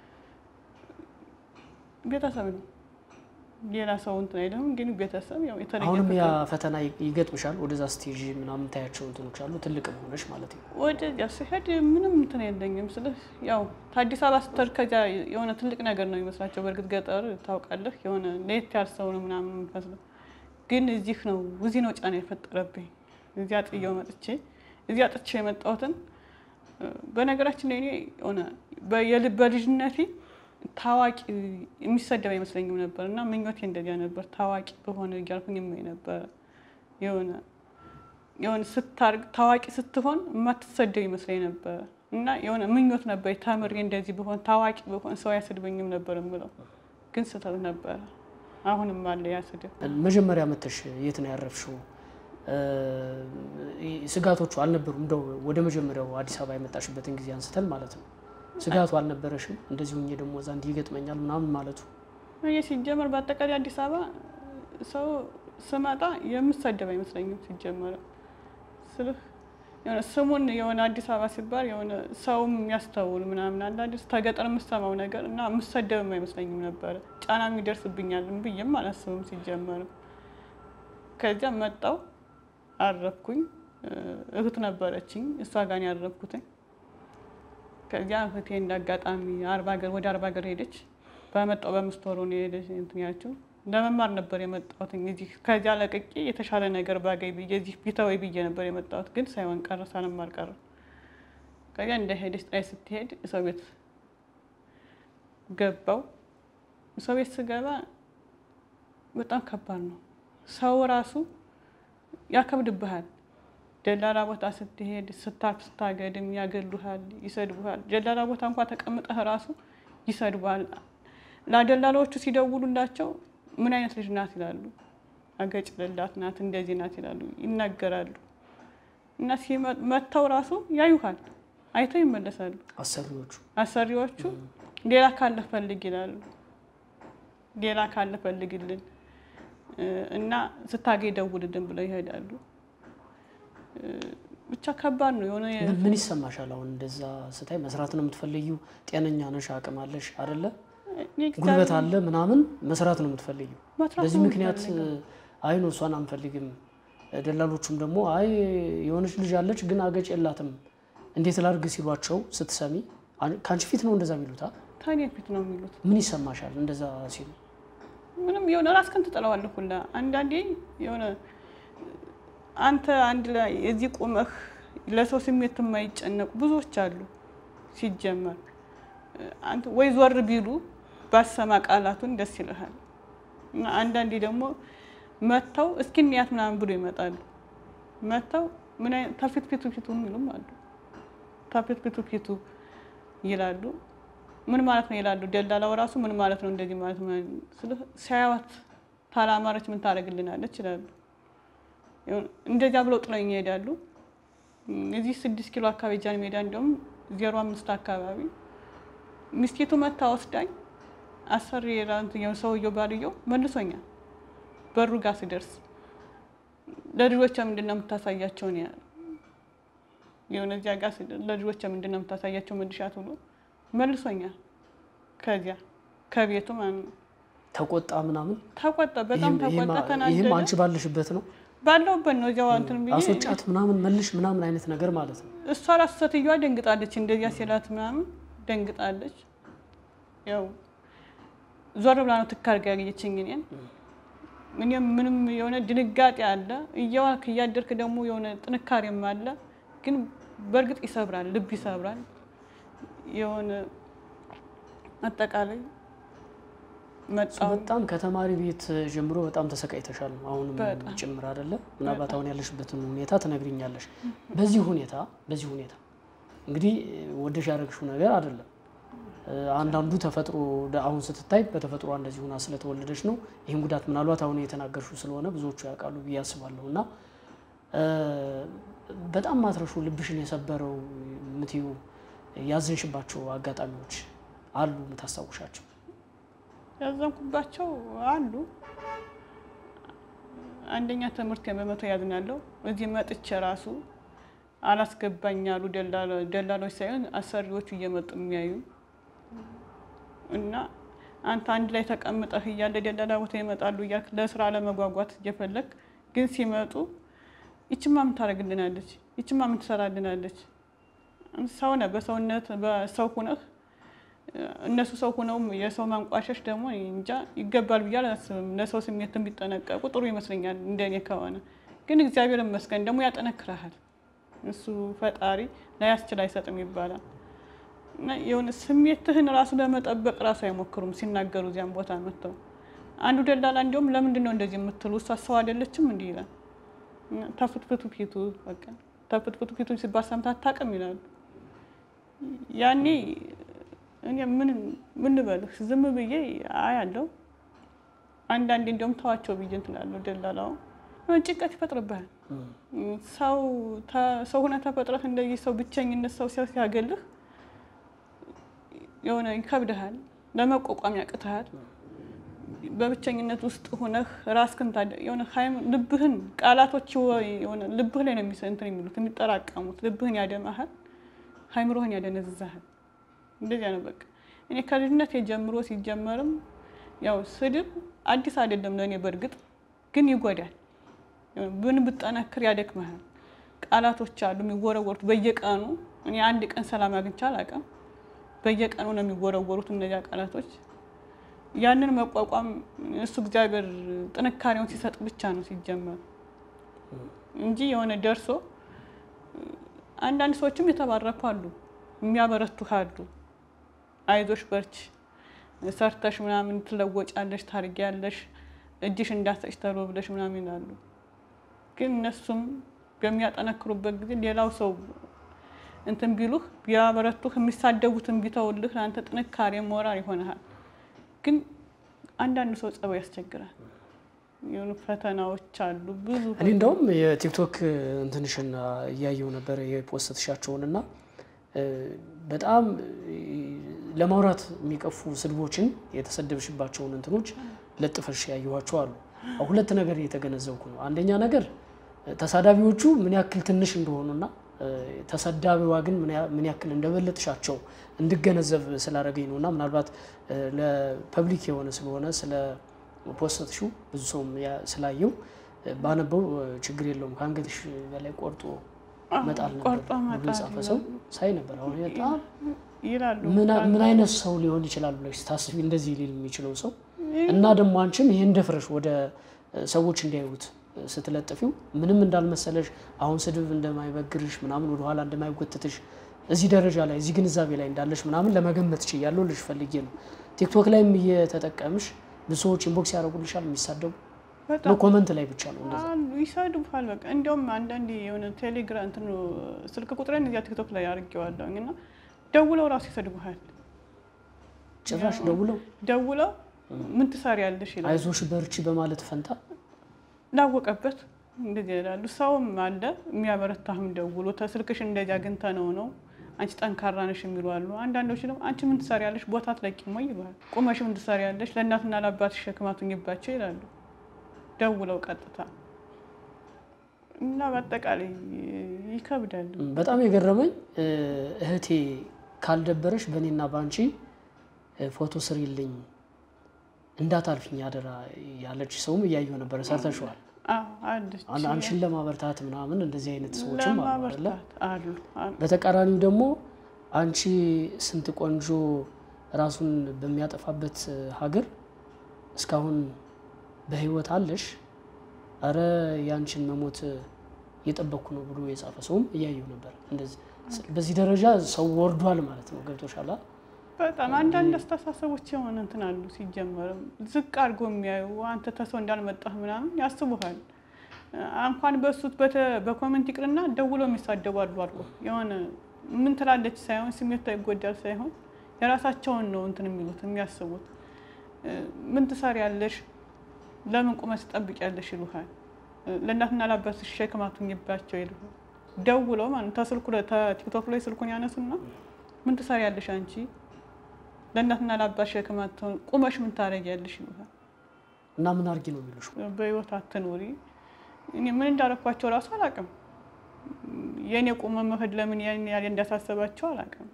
ቤተሰብ ነው ሌላ ሰው እንትን አይልም። ግን ቤተሰብ ያው የተለየ አሁንም ያ ፍቅር- ፈተና ይገጥምሻል? ወደዛ ስቴጅ ምናምን ታያቸው እንትኖች አሉ ትልቅም ሆነሽ ማለት ነው። ወደዚያ ስሄድ ምንም እንትን የለኝም። ስለ ያው ከአዲስ አበባ ስትሄድ ከዚያ የሆነ ትልቅ ነገር ነው የሚመስላቸው። በእርግጥ ገጠር ታውቃለህ፣ የሆነ ለየት ያለ ሰው ነው ምናምን የሚመስለው። ግን እዚህ ነው እዚህ ነው ጫና የፈጠረብኝ። እዚያ ጥየው መጥቼ እዚያ ጥቼ የመጣሁትን በነገራችን ላይ እኔ የሆነ በየልብ በልጅነቴ ታዋቂ የሚሰደብ አይመስለኝም ነበር እና ምኞቴ እንደዚያ ነበር። ታዋቂ በሆነ እያልኩኝ የማይ ነበረ የሆነ የሆነ ስታርግ ታዋቂ ስትሆን የማትሰደብ ይመስለኝ ነበረ እና የሆነ ምኞት ነበር ተምሬ እንደዚህ ብሆን ታዋቂ ብሆን ሰው አያስድበኝም ነበር የምለው፣ ግን ስህተት ነበረ። አሁንም አለ ያ ስድብ። መጀመሪያ መተሽ የት ነው ያረፍሽው? እ፣ ስጋቶቹ አልነበሩም? እንደው ወደ መጀመሪያው አዲስ አበባ የመጣሽበትን ጊዜ አንስተን ማለት ነው። ስጋቱ አልነበረሽም? እንደዚህ ሁኜ ደግሞ እዛ እንዲህ ይገጥመኛል ምናምን ማለቱ ይህ ሲጀመር በአጠቃላይ አዲስ አበባ ሰው ስመጣ የምሰደብ አይመስለኝም። ሲጀመር ስልህ የሆነ ስሙን የሆነ አዲስ አበባ ሲባል የሆነ ሰውም የሚያስተውል ምናምን አለ አይደል? ከገጠር የምሰማው ነገር እና የምሰደብም አይመስለኝም ነበረ። ጫና የሚደርስብኛል ብዬም አላስብም ሲጀመርም። ከዚያ መጣው አረፍኩኝ። እህት ነበረችኝ፣ እሷ ጋር ነው ያረፍኩትኝ። ከዚያ እህቴ እንዳጋጣሚ አርባ ሀገር ወደ አርባ ሀገር ሄደች። በመጣው በአምስት ወሩ ነው የሄደች እንትን ያልችው ለመማር ነበር የመጣሁት። እዚህ ከዚያ ለቅቄ የተሻለ ነገር ባገኝ ብዬ እዚህ ቢተወይ ብዬ ነበር የመጣሁት፣ ግን ሳይሆን ቀረ፣ ሳልማር ቀረ። ከዚያ እንደ ሄደች ጥላይ ስትሄድ ሰው ቤት ገባው። ሰው ቤት ስገባ በጣም ከባድ ነው። ሰው ራሱ ያከብድብሃል። ደላላ ቦታ ስትሄድ ስታርፍ ስታገድም ያገሉሃል፣ ይሰድቡሃል። ደላላ ቦታ እንኳ ተቀምጠህ ራሱ ይሰድቡሃል። ለደላላዎቹ ሲደውሉላቸው ምን አይነት ልጅ ናት ይላሉ። አገጭ ልላት ናት፣ እንደዚህ ናት ይላሉ፣ ይናገራሉ። እና መጥተው ራሱ ያዩሃል፣ አይተው ይመለሳሉ። አሰሪዎቹ አሰሪዎቹ ሌላ ካለ ፈልግ ይላሉ። ሌላ ካለ ፈልግልን እና ስታገኝ ደውልልን ብለው ይሄዳሉ። ብቻ ከባድ ነው የሆነ ምን ይሰማሻል? አሁን እንደዛ ስታይ መስራት ነው የምትፈልጊው? ጤነኛ ነሽ፣ አቅም አለሽ አይደለ? ጉልበት አለ ምናምን መስራት ነው የምትፈልጊው። በዚህ ምክንያት አይ ነው እሷን አንፈልግም። ደላሎቹም ደግሞ አይ የሆነች ልጅ አለች ግን አገጭ የላትም እንዴት ላድርግ ሲሏቸው ስትሰሚ ከአንቺ ፊት ነው እንደዛ የሚሉታ? ታኔ ፊት ነው የሚሉት። ምን ይሰማሻል እንደዛ ሲሉ? ምንም የሆነ ራስህን ትጥለዋለህ ሁላ። አንዳንዴ የሆነ አንተ አንድ ላይ እዚህ ቁመህ ለሰው ስሜት የማይጨነቁ ብዙዎች አሉ። ሲጀመር አንተ ወይ ዞር ቢሉ ባሰማ ቃላቱን ደስ ይልሃል። እና አንዳንዴ ደግሞ መጥተው እስኪ እንያት ምናምን ብሎ ይመጣሉ። መጥተው ምን አይነት ተፊት ፊቱ ፊቱ የሚሉም አሉ። ተፊት ፊቱ ፊቱ ይላሉ። ምን ማለት ነው ይላሉ። ደላላው ራሱ ምን ማለት ነው እንደዚህ ማለት ነው ሲያዩት ታላማረች ምን ታደርግልናለች ይላሉ። እንደዚያ ብለው ጥለውኝ ይሄዳሉ። እዚህ ስድስት ኪሎ አካባቢ ጃን ሜዳ እንዲሁም ዜሮ አምስት አካባቢ ሚስቴቱ መታ ወስዳኝ አሰሪ ራንትኛው ሰውየው ባልየው መልሶኛል። በሩ ጋር ስደርስ ለልጆቿ ምንድን ነው የምታሳያቸው ነው ያለ። የሆነ እዚያ ጋር ለልጆቿ ምንድን ነው የምታሳያቸው መልሻት ብሎ መልሶኛል። ከዚያ ከቤቱ ማለት ነው ተቆጣ ምናምን ተቆጣ፣ በጣም ተቆጣ፣ ተናደደ። ይህም አንቺ ባለሽበት ነው ባለውበት ነው እዚያው እንትን ብዬ አስወጫት ምናምን መልሽ ምናምን አይነት ነገር ማለት ነው። እሷ ራሱ ሴትዮዋ ደንግጣለች። እንደዚያ ሲላት ምናምን ደንግጣለች። ያው ዞር ብላ ነው ትካርጋ ያገኘችኝ እኔን። እኔም ምንም የሆነ ድንጋጤ አለ፣ እየዋልክ እያደርክ ደግሞ የሆነ ጥንካሬም አለ። ግን በእርግጥ ይሰብራል፣ ልብ ይሰብራል። የሆነ አጠቃላይ መጣሁ በጣም ከተማሪ ቤት ጀምሮ በጣም ተሰቃይተሻል። አሁንም በጣም። ጭምር አይደለ? ምናልባት አሁን ያለሽበትን ሁኔታ ትነግሪኛለሽ። በዚህ ሁኔታ በዚህ ሁኔታ እንግዲህ ወደሽ ያደረግሽው ነገር አይደለም። አንዳንዱ ተፈጥሮ አሁን ስትታይ በተፈጥሮ እንደዚህ ሆና ስለተወለደች ነው። ይህን ጉዳት ምናልባት አሁን የተናገርሽው ስለሆነ ብዙዎቹ ያውቃሉ ብዬ አስባለሁ። እና በጣም ማትረሹ ልብሽን የሰበረው ምትዩ ያዘንሽባቸው አጋጣሚዎች አሉ የምታስታውሻቸው? ያዘንኩባቸው አሉ። አንደኛ ትምህርት በመቶ ያዝናለሁ። እዚህ መጥቼ ራሱ አላስገባኝ ያሉ ደላሎች ሳይሆን አሰሪዎቹ እየመጡ የሚያዩ እና አንተ አንድ ላይ ተቀምጠህ እያለ ደላላ ቦታ ይመጣሉ እያልክ ለስራ ለመጓጓት እየፈለግ ግን ሲመጡ ይችማ ምን ታደርግልናለች? ይችማ ምን ትሰራልናለች? ሰው ነህ፣ በሰውነት በሰው ሁነህ እነሱ ሰው ሆነው የሰው ማንቋሸሽ ደግሞ እንጃ ይገባል ብዬ አላስብም። ለሰው ስሜት ቢጠነቀቁ ጥሩ ይመስለኛል እንደኔ ከሆነ ግን እግዚአብሔር ይመስገን ደግሞ ያጠነክረሃል። እሱ ፈጣሪ ላያስችል አይሰጥም ይባላል። እና የሆነ ስሜትህን ራሱ ለመጠበቅ ራሱ አይሞክሩም ሲናገሩ እዚያም ቦታ መጥተው። አንዱ ደላላ እንዲሁም ለምንድን ነው እንደዚህ የምትሉ እሷ ሰው አይደለችም እንዲህ ይላል። ተፍትፍቱ ፊቱ በቃ ተፍትፍቱ ፊቱ ሲባል ሰምተህ አታውቅም ይላሉ። ያኔ እኔ ምን ምን ልበልህ ዝም ብዬ አያለሁ። አንዳንዴ እንዲሁም ተዋቸው ብዬ እንትን እላለሁ። ደላላው ጭንቀት ይፈጥርብሃል። ሰው ሰው ሆነህ ተፈጥረህ እንደዚህ ሰው ብቸኝነት ሰው ሲያው ሲያገልህ የሆነ ይከብድሃል፣ ለመቋቋም ያቅትሃል። በብቸኝነት ውስጥ ሆነህ ራስህን የሆነ ልብህን ቃላቶች የሆነ ልብህ ላይ ነው እንትን የሚሉት የሚጠራቀሙት። ልብህን ያደማሃል፣ ሀይምሮህን ያደነዝዛሃል። እንደዚያ ነው በቃ። እኔ ከልጅነት የጀምሮ ሲጀመርም ያው ስድብ አዲስ አይደለም ለእኔ በእርግጥ ግን ይጎዳል። ብን ብጠነክር ያደክመሃል። ቃላቶች አሉ የሚወረወሩት በየቀኑ። እኔ አንድ ቀን ሰላም አግኝቼ አላውቅም። በየቀኑ ነው የሚወረወሩት እነዚያ ቃላቶች። ያንን መቋቋም እሱ እግዚአብሔር ጥንካሬውን ሲሰጥ ብቻ ነው ሲጀመር እንጂ የሆነ ደርሶ አንዳንድ ሰዎችም የተባረኩ አሉ፣ የሚያበረቱ አሉ። አይዞሽ በርች፣ ሰርተሽ ምናምን ትለወጫለሽ፣ ታርጊያለሽ፣ እጅሽ እንዳሰጭ ተብሎ ብለሽ ምናምን ይላሉ። ግን እነሱም በሚያጠነክሩበት ጊዜ ሌላው ሰው እንትን ቢሉህ ቢያበረቱህ የሚሳደቡትን ቢተውልህ ለአንተ ጥንካሬ ሞራል ይሆንሃል። ግን አንዳንዱ ሰው ጸባይ ያስቸግራል። የሆኑ ፈተናዎች አሉ ብዙ እኔ እንደውም የቲክቶክ እንትንሽን እያየው ነበር የፖስትሻቸውን እና በጣም ለማውራት የሚቀፉ ስድቦችን የተሰደብሽባቸውን እንትኖች ለጥፈሽ ያየኋቸው አሉ። ሁለት ነገር እየተገነዘብኩ ነው። አንደኛ ነገር ተሳዳቢዎቹ ምን ያክል ትንሽ እንደሆኑና ተሰዳቢዋ ግን ምን ያክል እንደበለጥሻቸው እንድገነዘብ ስላደረገኝ ነው እና ምናልባት ለፐብሊክ የሆነ ስለሆነ ስለ ፖስትሹ ብዙ ሰውም ስላየው ባነበው ችግር የለውም ከአንገትሽ በላይ ቆርጦ መጣል ነበር ብሎ የጻፈ ሰው ሳይ ነበር። አሁን በጣም ይላሉ። ምን አይነት ሰው ሊሆን ይችላል ብለሽ ስታስቢ እንደዚህ ሊል የሚችለው ሰው እና ደግሞ አንቺም ይህን ደፍረሽ ወደ ሰዎች እንዲያዩት ስትለጥፊው ምንም እንዳልመሰለሽ አሁን ስድብ እንደማይበግርሽ ምናምን ወደኋላ እንደማይጎትትሽ እዚህ ደረጃ ላይ እዚህ ግንዛቤ ላይ እንዳለሽ ምናምን ለመገመት ችያለሁ ልሽ ፈልጌ ነው። ቲክቶክ ላይም እየተጠቀምሽ ብዙ ሰዎች ኢንቦክስ ያደርጉልሻል የሚሳደቡ ኮመንት ላይ ብቻ ነው እንደዛ ይሰድቡሃል። በቃ እንዲያውም አንዳንዴ የሆነ ቴሌግራም እንትኑ ስልክ ቁጥሬን እዚያ ቲክቶክ ላይ አድርጌዋለሁኝ እና ደውለው ራሱ ይሰድቡሃል። ጭራሽ ደውለው ደውለው ምን ትሰሪያለሽ ይላል። አይዞሽ በርቺ በማለት ፈንታ ላወቀበት እንደዚህ ይላሉ። ሰውም አለ የሚያበረታህም ደውሎ ስልክሽ እንደዚህ አግኝተ ነው ነው አንቺ ጠንካራ ነሽ የሚሉ አሉ። አንዳንዶች ደግሞ አንቺ ምን ትሰሪያለሽ ቦታ አትለቂም ወይ ይሉሃል። ቁመሽ ምን ትሰሪያለሽ ለእናትና ለአባትሽ ሸክም አትሁኝባቸው ይላሉ ደውለው ቀጥታ እና በአጠቃላይ ይከብዳል። በጣም የገረመኝ እህቴ ካልደበረሽ በእኔና በአንቺ ፎቶ ስሪልኝ እንዳታልፊኝ አደራ ያለች ሰውም እያየሁ ነበረ። ሰርተሸዋል አንቺን ለማበርታት ምናምን እንደዚህ አይነት ሰዎችም አሉ አይደለ? በተቃራኒው ደግሞ አንቺ ስንት ቆንጆ ራሱን በሚያጠፋበት ሀገር እስካሁን በህይወት አለሽ፣ አረ ያንቺን መሞት እየጠበቅኩ ነው ብሎ የጻፈ ሰውም እያየሁ ነበር። እንደዚህ በዚህ ደረጃ ሰው ወርዷል ማለት ነው። ገብቶሻል? በጣም አንዳንድ አስተሳሰቦች የሆነ እንትን አሉ። ሲጀመርም ዝቅ አድርጎ የሚያዩ አንተ ተሰው እንዳልመጣህ ምናምን ያስቡሃል። እንኳን በሱት በኮመንት ይቅርና ደውሎ የሚሳደቡ አሉ አልኩ። የሆነ ምን ትላለች ሳይሆን ስሜቷ ይጎዳል ሳይሆን የራሳቸውን ነው እንትን የሚሉት የሚያስቡት። ምን ትሰሪያለሽ? ለምን ቁመት ትጠብቂያለሽ? ይሉሃል። ለእናትና ለአባትሽ ሸክም አትሁኝባቸው ይሉሃል። ደውለው ማለት ተስልኩ ቲክቶክ ላይ ስልኩን ያነሱና ምን ትሰሪያለሽ አንቺ ለእናትና ለአባት ሸክም አትሆን ቁመሽ ምን ታደርጊያለሽ ይሉሃል። እና ምን አድርጊ ነው የሚሉሽ? በህይወት አትኑሪ። እኔ ምን እንዳረኳቸው እራሱ አላውቅም። የእኔ ቁመ መሄድ ለምን ያን ያህል እንዳሳሰባቸው አላውቅም።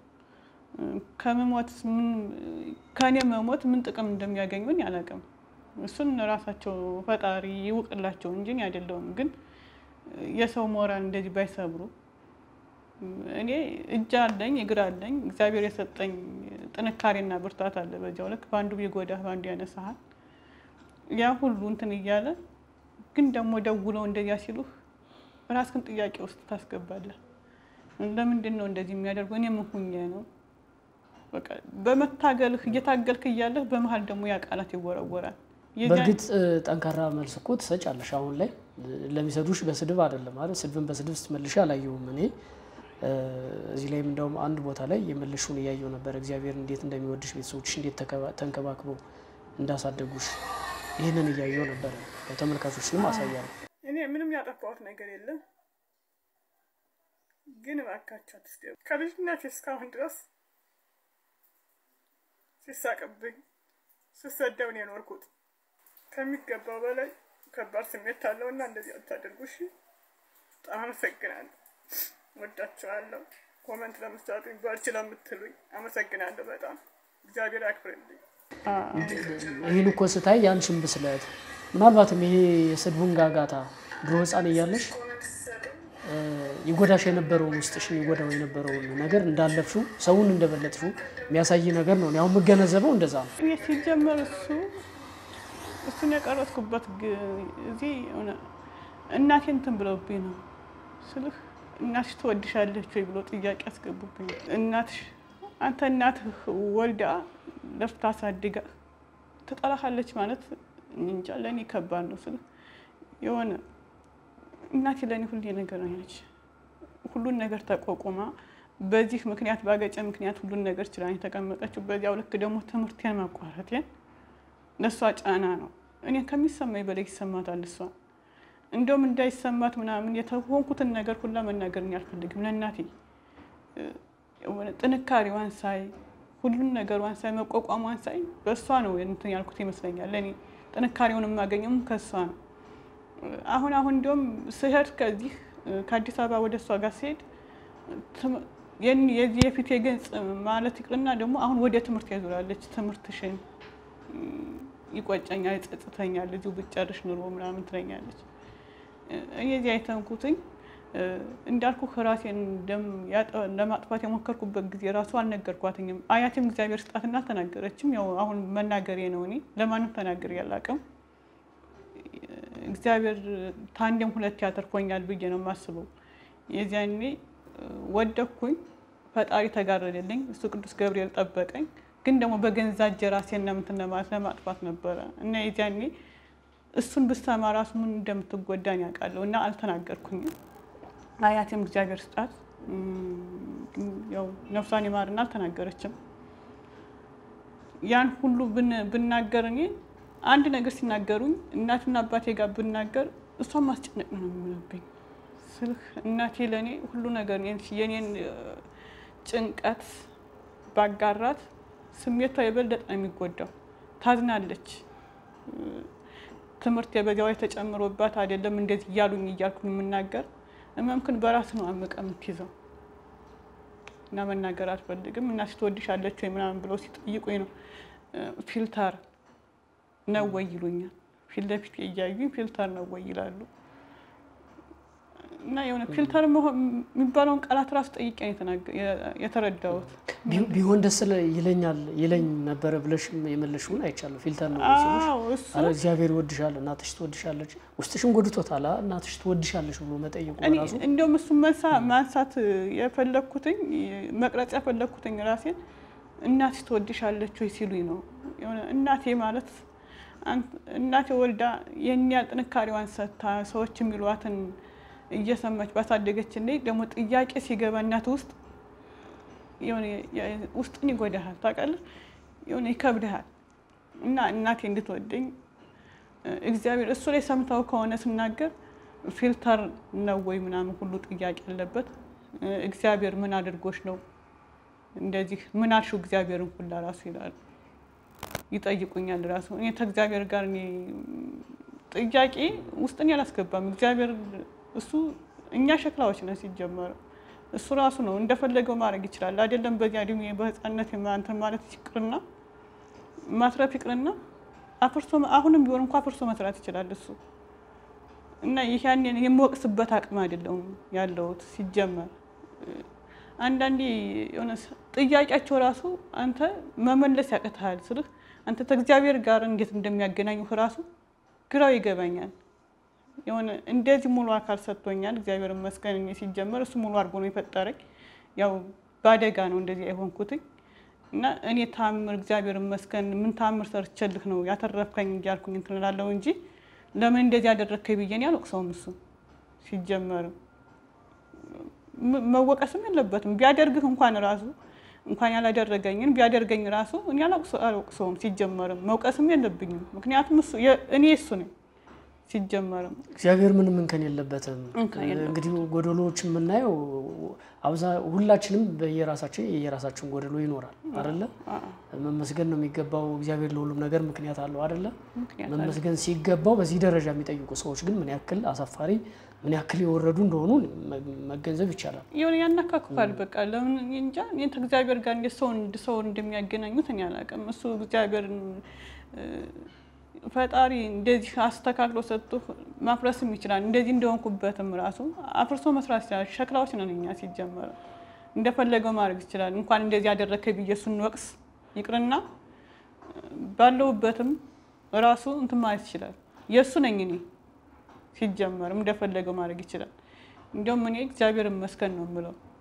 ከመሞት ከእኔ መሞት ምን ጥቅም እንደሚያገኙኝ አላውቅም። እሱን ራሳቸው ፈጣሪ ይውቅላቸው እንጂ እኔ አይደለሁም። ግን የሰው ሞራል እንደዚህ ባይሰብሩ እኔ እጅ አለኝ እግር አለኝ። እግዚአብሔር የሰጠኝ ጥንካሬና ብርታት አለ። በዚያው ልክ በአንዱ ቢጎዳህ በአንዱ ያነሳሃል። ያ ሁሉ እንትን እያለ ግን ደግሞ ደውለው እንደዚያ ሲሉህ ራስህን ጥያቄ ውስጥ ታስገባለህ። ለምንድን ነው እንደዚህ የሚያደርጉ? እኔ ምን ሁኜ ነው? በቃ በመታገልህ እየታገልክ እያለህ በመሀል ደግሞ ያ ቃላት ይወረወራል። በእርግጥ ጠንካራ መልስ እኮ ትሰጫለሽ። አሁን ላይ ለሚሰዱሽ በስድብ አይደለም ማለት ስድብን በስድብ ስትመልሽ አላየሁም እኔ እዚህ ላይም እንደውም አንድ ቦታ ላይ የመለሹን እያየው ነበር። እግዚአብሔር እንዴት እንደሚወድሽ ቤተሰቦችሽ እንዴት ተንከባክበው እንዳሳደጉሽ ይህንን እያየው ነበረ። ተመልካቾችንም አሳያለሁ። እኔ ምንም ያጠፋሁት ነገር የለም፣ ግን እባካችሁ አትስደቡ። ከልጅነት እስካሁን ድረስ ሲሳቅብኝ ስሰደብ ነው የኖርኩት። ከሚገባው በላይ ከባድ ስሜት አለው እና እንደዚህ አታደርጉ እሺ። በጣም አመሰግናለሁ። ወዳችኋለሁ። ኮመንት ለምትሰጡኝ በርቺ ለምትሉኝ አመሰግናለሁ። በጣም እግዚአብሔር ያክብርልኝ። ይህን እኮ ስታይ ያንቺን ብስለት ምናልባትም ይሄ የስድቡን ጋጋታ ድሮ ሕፃን እያለሽ ይጎዳሽ የነበረውን ውስጥሽን ይጎዳው የነበረውን ነገር እንዳለፍሽው ሰውን እንደበለጥሽው የሚያሳይ ነገር ነው። ያው የምገነዘበው እንደዛ ነው። እኔ ሲጀመር እሱ እሱን የቀረጥኩበት እዚህ እናቴ እንትን ብለውብኝ ነው ስልህ እናትሽ ትወድሻለች ወይ ብሎ ጥያቄ አስገቡብኝ። እናትሽ አንተ እናትህ ወልዳ ለፍታ አሳድጋ ትጠላሃለች ማለት እንጃ ለእኔ ከባድ ነው። ስለ የሆነ እናቴ ለእኔ ሁሌ ነገር ነች። ሁሉን ነገር ተቋቁማ በዚህ ምክንያት ባገጨ ምክንያት ሁሉን ነገር ችላ የተቀመጠችው። በዚያው ልክ ደግሞ ትምህርቴን ማቋረጤን ለእሷ ጫና ነው። እኔ ከሚሰማኝ በላይ ይሰማታል እሷ። እንደውም እንዳይሰማት ምናምን የተሆንኩትን ነገር ሁላ መናገር አልፈልግም ለእናቴ ጥንካሬዋን ሳይ ሁሉን ነገሯን ሳይ መቋቋሟን ሳይ በእሷ ነው እንትን ያልኩት ይመስለኛል። ለእኔ ጥንካሬውን የማገኘውም ከእሷ ነው። አሁን አሁን እንዲሁም ስሄድ ከዚህ ከአዲስ አበባ ወደ እሷ ጋር ሲሄድ የዚህ የፊት የገጽ ማለት ይቅርና ደግሞ አሁን ወደ ትምህርት ያዙራለች። ትምህርትሽን ይቆጨኛል፣ ይጸጽተኛል፣ እዚሁ ብጨርሽ ኑሮ ምናምን ትለኛለች። እኔ እዚህ አይተንኩትኝ እንዳልኩ ራሴን ደም ለማጥፋት የሞከርኩበት ጊዜ ራሱ አልነገርኳትኝም። አያቴም እግዚአብሔር ስጣትና አልተናገረችም። ያው አሁን መናገሬ ነው። እኔ ለማንም ተናገሬ አላውቅም። እግዚአብሔር ታንዴም ሁለት ያተርፎኛል ብዬ ነው የማስበው። የዚያኔ ወደኩኝ፣ ፈጣሪ ተጋረደልኝ፣ እሱ ቅዱስ ገብርኤል ጠበቀኝ። ግን ደግሞ በገዛ እጄ ራሴን ለምንትን ለማለት ለማጥፋት ነበረ እና የዚያኔ እሱን ብሰማ ራሱ ምን እንደምትጎዳኝ ያውቃለሁ እና አልተናገርኩኝም። አያቴም እግዚአብሔር ስጣት ያው ነፍሷን ይማርና አልተናገረችም። ያን ሁሉ ብናገር እኔ አንድ ነገር ሲናገሩኝ እናትና አባቴ ጋር ብናገር እሷን ማስጨነቅ ነው የሚሆንብኝ። ስልህ እናቴ ለእኔ ሁሉ ነገር የኔን ጭንቀት ባጋራት ስሜቷ የበለጠ ነው የሚጎዳው። ታዝናለች። ትምህርት የበዚያው የተጨምሮባት አይደለም እንደዚህ እያሉኝ እያልኩ የምናገር እመምክን በራስ ነው አምቀ የምትይዘው እና መናገር አልፈልግም። እናትሽ ትወድሻለች ወይ ምናምን ብለው ሲጠይቁኝ ነው ፊልተር ነው ወይ ይሉኛል። ፊት ለፊት እያዩኝ ፊልተር ነው ወይ ይላሉ። እና የሆነ ፊልተር የሚባለውን ቃላት ራሱ ጠይቄ የተረዳሁት ቢሆን ደስ ይለኛል ይለኝ ነበረ ብለሽ የመለሽውን አይቻለሁ። ፊልተር ነው ኧረ እግዚአብሔር ይወድሻል፣ እናትሽ ትወድሻለች፣ ውስጥሽን ጎድቶታል፣ እናትሽ ትወድሻለች ብሎ መጠየቁ ራሱ እንዲሁም እሱ ማንሳት የፈለግኩትኝ መቅረጽ የፈለግኩትኝ ራሴን እናትሽ ትወድሻለች ወይ ሲሉኝ ነው። የሆነ እናቴ ማለት እናቴ ወልዳ የእኛ ያህል ጥንካሬዋን ሰጥታ ሰዎች የሚሏትን እየሰማች ባሳደገች እንዴ ደግሞ ጥያቄ ሲገባ እናት ውስጥ ውስጥን ይጎዳሃል፣ ታውቃለህ፣ የሆነ ይከብድሃል። እና እናቴ እንድትወደኝ እግዚአብሔር እሱ ላይ ሰምተው ከሆነ ስናገር ፊልተር ነው ወይ ምናምን ሁሉ ጥያቄ አለበት። እግዚአብሔር ምን አድርጎች ነው እንደዚህ ምን አልሽው እግዚአብሔርን ሁላ ራሱ ይላሉ፣ ይጠይቁኛል። ራሱ እኔ ከእግዚአብሔር ጋር እኔ ጥያቄ ውስጥን ያላስገባም እግዚአብሔር እሱ እኛ ሸክላዎች ነን ሲጀመር እሱ ራሱ ነው እንደፈለገው ማድረግ ይችላል። አይደለም በዚያ እድሜ በህፃነት እንትን ማለት ይቅርና ማትረፍ ይቅርና አፍርሶ አሁንም ቢሆን እንኳ አፍርሶ መስራት ይችላል እሱ እና ይህ ያንን የምወቅስበት አቅም አይደለውም ያለውት ሲጀመር አንዳንዴ የሆነ ጥያቄያቸው ራሱ አንተ መመለስ ያቅትሃል ስልህ አንተ ከእግዚአብሔር ጋር እንዴት እንደሚያገናኙህ ራሱ ግራው ይገባኛል። የሆነ እንደዚህ ሙሉ አካል ሰጥቶኛል እግዚአብሔር ይመስገን። እኔ ሲጀመር እሱ ሙሉ አድርጎ ነው የፈጠረኝ። ያው በአደጋ ነው እንደዚህ የሆንኩትኝ እና እኔ ታምር እግዚአብሔር ይመስገን ምን ታምር ሰርቼልህ ነው ያተረፍከኝ እያልኩኝ እንትን እላለሁ እንጂ ለምን እንደዚህ ያደረግከኝ ብዬ እኔ አልወቅሰውም። እሱ ሲጀመርም መወቀስም የለበትም ቢያደርግህ እንኳን ራሱ እንኳን ያላደረገኝን ቢያደርገኝ ራሱ እኔ አልወቅሰውም። ሲጀመርም መውቀስም የለብኝም ምክንያቱም እኔ እሱ ነኝ። ሲጀመርም እግዚአብሔር ምንም እንከን የለበትም። እንግዲህ ጎደሎዎች የምናየው አብዛ ሁላችንም በየራሳችን የየራሳችን ጎደሎ ይኖራል አይደለ? መመስገን ነው የሚገባው። እግዚአብሔር ለሁሉም ነገር ምክንያት አለው አይደለ? መመስገን ሲገባው በዚህ ደረጃ የሚጠይቁ ሰዎች ግን ምን ያክል አሳፋሪ ምን ያክል የወረዱ እንደሆኑ መገንዘብ ይቻላል። የሆነ ያናካክፋል። በቃ ለምን እንጃ ከእግዚአብሔር ጋር እንዴት ሰውን ሰውን እንደሚያገናኙት እኔ አላውቅም። እሱ እግዚአብሔር ፈጣሪ እንደዚህ አስተካክሎ ሰጥቶ ማፍረስም ይችላል። እንደዚህ እንደሆንኩበትም ራሱ አፍርሶ መስራት ይችላል። ሸክላዎች ነን እኛ ሲጀመር እንደፈለገው ማድረግ ይችላል። እንኳን እንደዚህ ያደረግከኝ ብዬ እሱን ወቅስ ይቅርና ባለሁበትም ራሱ እንትን ማለት ይችላል። የእሱ ነኝ እኔ ሲጀመርም እንደፈለገው ማድረግ ይችላል። እንዲሁም እኔ እግዚአብሔር ይመስገን ነው የምለው።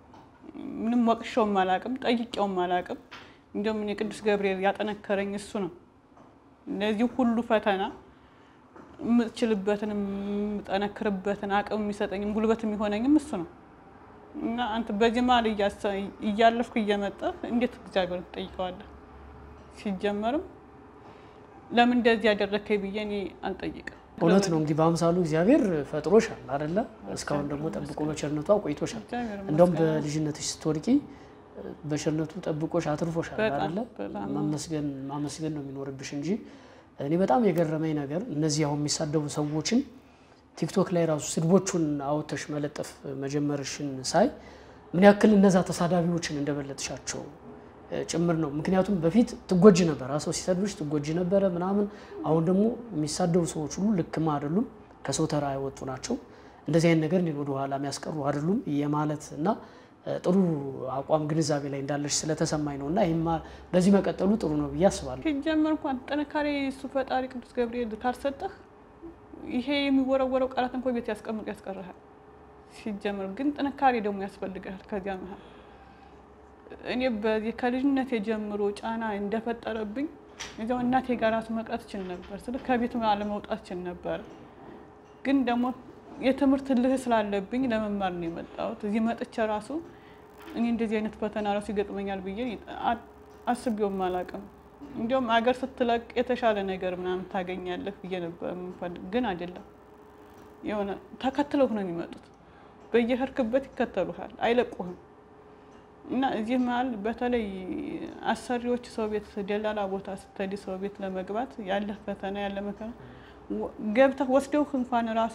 ምንም ወቅሸውም አላቅም፣ ጠይቄውም አላቅም። እንዲሁም እኔ ቅዱስ ገብርኤል ያጠነከረኝ እሱ ነው። ለዚህ ሁሉ ፈተና የምችልበትን የምጠነክርበትን አቅም የሚሰጠኝም ጉልበት የሚሆነኝም እሱ ነው እና አንተ በዚህ መሀል እያለፍኩ እየመጣህ እንዴት እግዚአብሔር ትጠይቀዋለህ? ሲጀመርም ለምን እንደዚህ ያደረከኝ ብዬ እኔ አልጠይቅም። እውነት ነው እንግዲህ በአምሳሉ እግዚአብሔር ፈጥሮሻል አይደለ? እስካሁን ደግሞ ጠብቆ በቸርነቱ አቆይቶሻል። እንደውም በልጅነትሽ ስትወድቂ በቸርነቱ ጠብቆሽ አትርፎሻል አይደለ? ማመስገን ማመስገን ነው የሚኖርብሽ እንጂ እኔ በጣም የገረመኝ ነገር እነዚህ አሁን የሚሳደቡ ሰዎችን ቲክቶክ ላይ ራሱ ስድቦቹን አውጥተሽ መለጠፍ መጀመርሽን ሳይ ምን ያክል እነዛ ተሳዳቢዎችን እንደበለጥሻቸው ጭምር ነው። ምክንያቱም በፊት ትጎጂ ነበር፣ ሰው ሲሰድብሽ ትጎጂ ነበረ ምናምን። አሁን ደግሞ የሚሳደቡ ሰዎች ሁሉ ልክም አይደሉም፣ ከሰው ተራ የወጡ ናቸው። እንደዚህ አይነት ነገር እኔን ወደኋላ የሚያስቀሩ አይደሉም የማለት እና ጥሩ አቋም ግንዛቤ ላይ እንዳለሽ ስለተሰማኝ ነው እና ይህማ በዚህ መቀጠሉ ጥሩ ነው ብዬ አስባለሁ። ሲጀመር እንኳን ጥንካሬ እሱ ፈጣሪ ቅዱስ ገብርኤል ካልሰጠህ ይሄ የሚወረወረው ቃላት እንኳ ቤት ያስቀምጡ ያስቀርሃል። ሲጀመር ግን ጥንካሬ ደግሞ ያስፈልግሃል። ከዚያ መሀል እኔ በዚህ ከልጅነት የጀምሮ ጫና እንደፈጠረብኝ እዚያው እናቴ ጋር ራሱ መቅረት እችል ነበር፣ ስለ ከቤት አለመውጣት እችል ነበር። ግን ደግሞ የትምህርት ልህ ስላለብኝ ለመማር ነው የመጣሁት። እዚህ መጥቼ ራሱ እኔ እንደዚህ አይነት ፈተና ራሱ ይገጥመኛል ብዬ አስቤውም አላውቅም። እንዲሁም አገር ስትለቅ የተሻለ ነገር ምናምን ታገኛለህ ብዬ ነበር የምፈልግ፣ ግን አይደለም። የሆነ ተከትለው ነው የሚመጡት። በየሄድክበት ይከተሉሃል፣ አይለቁህም። እና እዚህ መሀል በተለይ አሰሪዎች ሰው ቤት ደላላ ቦታ ስትሄድ ሰው ቤት ለመግባት ያለ ፈተና ያለ መከራ ገብተህ ወስደውህ እንኳን ራሱ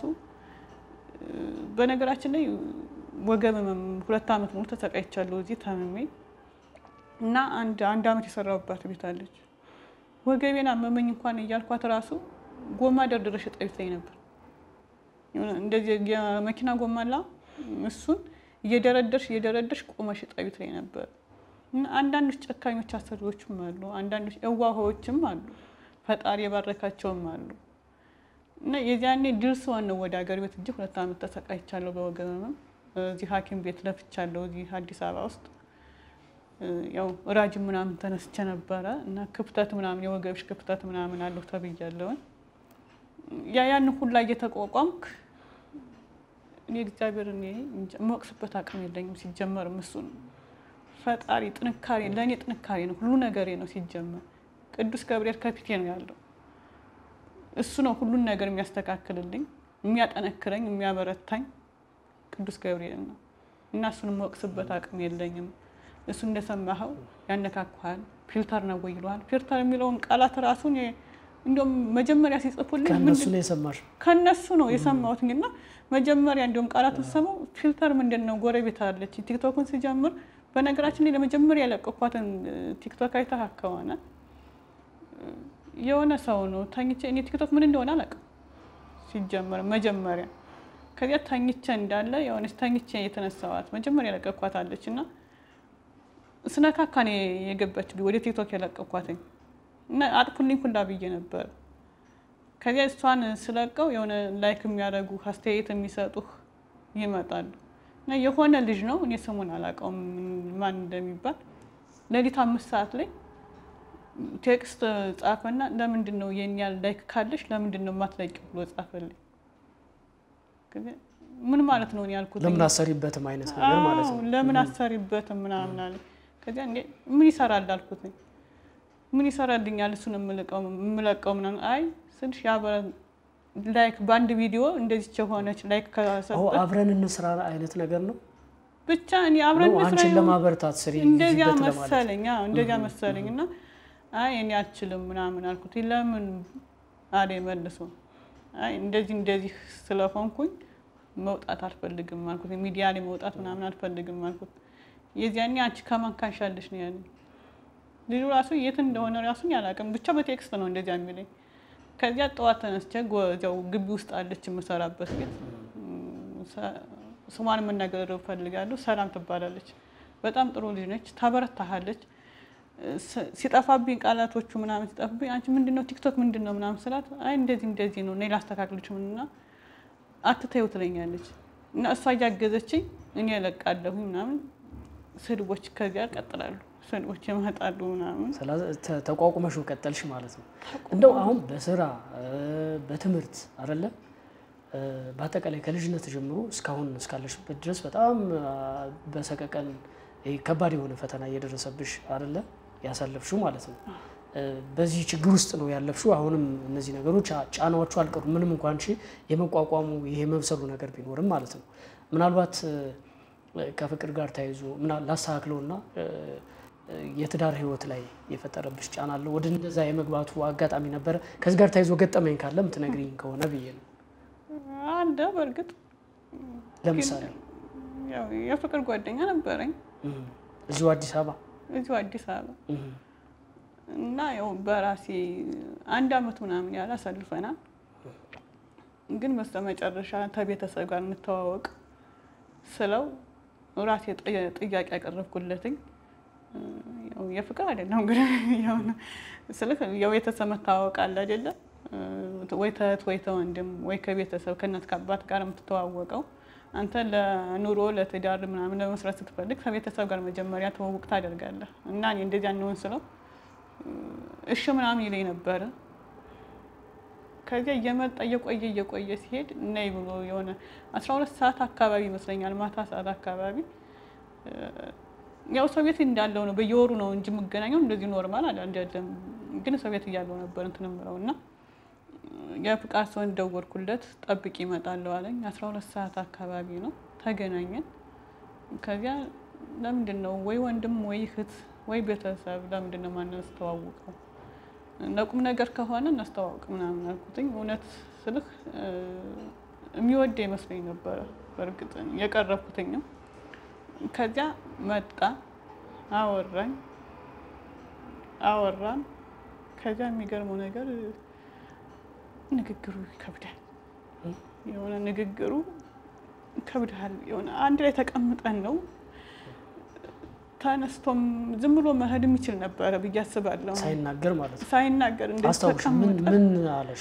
በነገራችን ላይ ወገብ ሁለት ዓመት ሙሉ ተሰቃይቻለሁ እዚህ ታምሜ እና አንድ አንድ ዓመት የሰራሁባት ቤት አለች። ወገቤን አመመኝ እንኳን እያልኳት ራሱ ጎማ ደርድረሽ እጠቢ ትለኝ ነበር። እንደዚህ የመኪና ጎማ ላ እሱን እየደረደርሽ እየደረደርሽ ቆመሽ እጠቢ ትለኝ ነበር። እና አንዳንዶች ጨካኞች አሰሪዎችም አሉ፣ አንዳንዶች እዋሆዎችም አሉ፣ ፈጣሪ የባረካቸውም አሉ። እና የዚያኔ ድል ስሆን ነው ወደ ሀገር ቤት እጅ ሁለት ዓመት ተሰቃይቻለሁ በወገብ ህመም። እዚህ ሐኪም ቤት ለፍቻለሁ እዚህ አዲስ አበባ ውስጥ ያው ራጅ ምናምን ተነስቼ ነበረ እና ክፍተት ምናምን የወገብሽ ክፍተት ምናምን አለሁ ተብያለሁኝ። ያ ያን ሁላ እየተቋቋምክ እኔ እግዚአብሔር እኔ የምወቅስበት አቅም የለኝም። ሲጀመርም እሱ ነው ፈጣሪ ጥንካሬ ለእኔ ጥንካሬ ነው፣ ሁሉ ነገሬ ነው። ሲጀመር ቅዱስ ገብርኤል ከፊቴ ነው ያለው። እሱ ነው ሁሉን ነገር የሚያስተካክልልኝ፣ የሚያጠነክረኝ፣ የሚያበረታኝ ቅዱስ ገብርኤል ነው እና እሱን የምወቅስበት አቅም የለኝም። እሱ እንደሰማኸው ያነካኩሃል፣ ፊልተር ነው ወይ ይለዋል። ፊልተር የሚለውን ቃላት ራሱን እንዲሁም መጀመሪያ ሲጽፉልኝ ከእነሱ ነው የሰማሽው? ከእነሱ ነው የሰማሁት እና መጀመሪያ እንዲሁም ቃላቱን ሰማው ፊልተር ምንድን ነው? ጎረቤት አለች ቲክቶክን ሲጀምር በነገራችን ላይ ለመጀመሪያ ያለቀኳትን ቲክቶክ አይተህ ከሆነ የሆነ ሰው ነው ተኝቼ እኔ ቲክቶክ ምን እንደሆነ አላውቅም ሲጀመር መጀመሪያ ከዚያ ተኝቼ እንዳለ የሆነች ተኝቼ የተነሳዋት መጀመሪያ ያለቀኳት አለች እና ስነካካ ነው የገባችው ወደ ቲክቶክ የለቀኳትኝ እና አጥፉልኝ ሁላ ብዬ ነበር። ከዚያ እሷን ስለቀው የሆነ ላይክ የሚያደርጉ አስተያየት የሚሰጡህ ይመጣሉ እና የሆነ ልጅ ነው እኔ ስሙን አላውቀውም ማን እንደሚባል ሌሊት አምስት ሰዓት ላይ ቴክስት ጻፈና ለምንድን ነው የኛ ላይክ ካለሽ ለምንድን ነው የማትለቂ ብሎ ጻፈልኝ። ምን ማለት ነው ያልኩት ለምን አሰሪበትም አይነት ነገር ማለት ነው። ለምን አሰሪበትም ምናምን አለ። ከዚያ ምን ይሰራል አልኩት። ምን ይሰራልኛል እሱን የምለቀው ምናምን አይ ስልሽ ያበረ ላይክ በአንድ ቪዲዮ እንደዚች የሆነች ላይክ ከሰጠ አብረን እንስራ አይነት ነገር ነው። ብቻ እኔ አብረን አንቺን ለማበረታት ስሪ እንደዚያ መሰለኝ እንደዚያ መሰለኝ እና አይ እኔ አልችልም ምናምን አልኩት። ለምን አለ መልሶ አይ እንደዚህ እንደዚህ ስለሆንኩኝ መውጣት አልፈልግም አልኩት። ሚዲያ ላይ መውጣት ምናምን አልፈልግም አልኩት። የዚያኔ አንቺ ከማን ካንሻለሽ ነው ያለኝ። ልጁ ራሱ የት እንደሆነ ራሱን ያላቅም ብቻ በቴክስት ነው እንደዚያ የሚለኝ። ከዚያ ጠዋት ተነስቼ እዚያው ግቢ ውስጥ አለች የምሰራበት ቤት ስሟን መናገር እፈልጋለሁ። ሰላም ትባላለች። በጣም ጥሩ ልጅ ነች። ታበረታሃለች። ሲጠፋብኝ ቃላቶቹ ምናምን ሲጠፋብኝ አንቺ ምንድን ነው ቲክቶክ ምንድን ነው ምናምን ስላት አይ እንደዚህ እንደዚህ ነው እኔ ላስተካክልሽ ምንና አትተይው ትለኛለች። እና እሷ እያገዘችኝ እኔ እለቃለሁ ምናምን ስድቦች ከዚያ ቀጥላሉ። ስድቦች ይመጣሉ ምናምን ተቋቁመሽ ቀጠልሽ ማለት ነው። እንደው አሁን በስራ በትምህርት አይደለ በአጠቃላይ ከልጅነት ጀምሮ እስካሁን እስካለሽበት ድረስ በጣም በሰቀቀን ከባድ የሆነ ፈተና እየደረሰብሽ አይደለ ያሳለፍሽው ማለት ነው። በዚህ ችግር ውስጥ ነው ያለፍሽው። አሁንም እነዚህ ነገሮች ጫናዎቹ አልቀሩም። ምንም እንኳን የመቋቋሙ ይሄ መብሰሉ ነገር ቢኖርም ማለት ነው። ምናልባት ከፍቅር ጋር ተያይዞ ላስተካክለውና የትዳር ህይወት ላይ የፈጠረብሽ ጫና አለ? ወደ እንደዛ የመግባቱ አጋጣሚ ነበረ? ከዚህ ጋር ተያይዞ ገጠመኝ ካለ ምትነግሪኝ ከሆነ ብዬ ነው። አለ በእርግጥ ለምሳሌ የፍቅር ጓደኛ ነበረኝ እዚሁ አዲስ አበባ እዚሁ አዲስ አበባ እና ያው በራሴ አንድ አመት ምናምን ያህል አሳልፈናል። ግን በስተመጨረሻ ከቤተሰብ ጋር እንተዋወቅ ስለው ራሴ ጥያቄ ያቀረብኩለትኝ የፍቅር አይደለም እንግዲህ ስልክ የቤተሰብ መታወቅ አለ አይደለ ወይ ተህት ወይ ተወንድም ወይ ከቤተሰብ ከእናት ከአባት ጋር የምትተዋወቀው አንተ ለኑሮ ለትዳር ምናምን ለመስራት ስትፈልግ ከቤተሰብ ጋር መጀመሪያ ተዋውቅ ታደርጋለህ እና እኔ እንደዚያ እንሆን ስለው እሺ ምናምን ይለኝ ነበረ። ከዚያ እየመጣ እየቆየ እየቆየ ሲሄድ ነይ ብሎ የሆነ አስራ ሁለት ሰዓት አካባቢ ይመስለኛል ማታ ሰዓት አካባቢ ያው ሰው ቤት እንዳለው ነው በየወሩ ነው እንጂ የምገናኘው እንደዚህ ኖርማል አይደለም። ግን ሰው ቤት እያለው ነበር እንትን የምለው እና የፍቃድ ሰውን ደወልኩለት ጠብቂ ይመጣለሁ አለኝ። አስራ ሁለት ሰዓት አካባቢ ነው ተገናኘን። ከዚያ ለምንድን ነው ወይ ወንድም ወይ እህት ወይ ቤተሰብ ለምንድን ነው ማናስተዋውቀው? ለቁም ነገር ከሆነ እናስተዋውቅ ምናምን አልኩትኝ። እውነት ስልህ የሚወደ ይመስለኝ ነበረ በእርግጥ የቀረብኩትኝም። ከዚያ መጣ አወራኝ አወራን። ከዚያ የሚገርመው ነገር ንግግሩ ይከብዳል። የሆነ ንግግሩ ይከብዳል። የሆነ አንድ ላይ ተቀምጠን ነው ተነስቶም ዝም ብሎ መሄድ የሚችል ነበረ ብዬ አስባለሁ። ሳይናገር ማለት ነው። ሳይናገር እንደዚህ አስታውሽ ምን ተቀምጠን ምን አለሽ?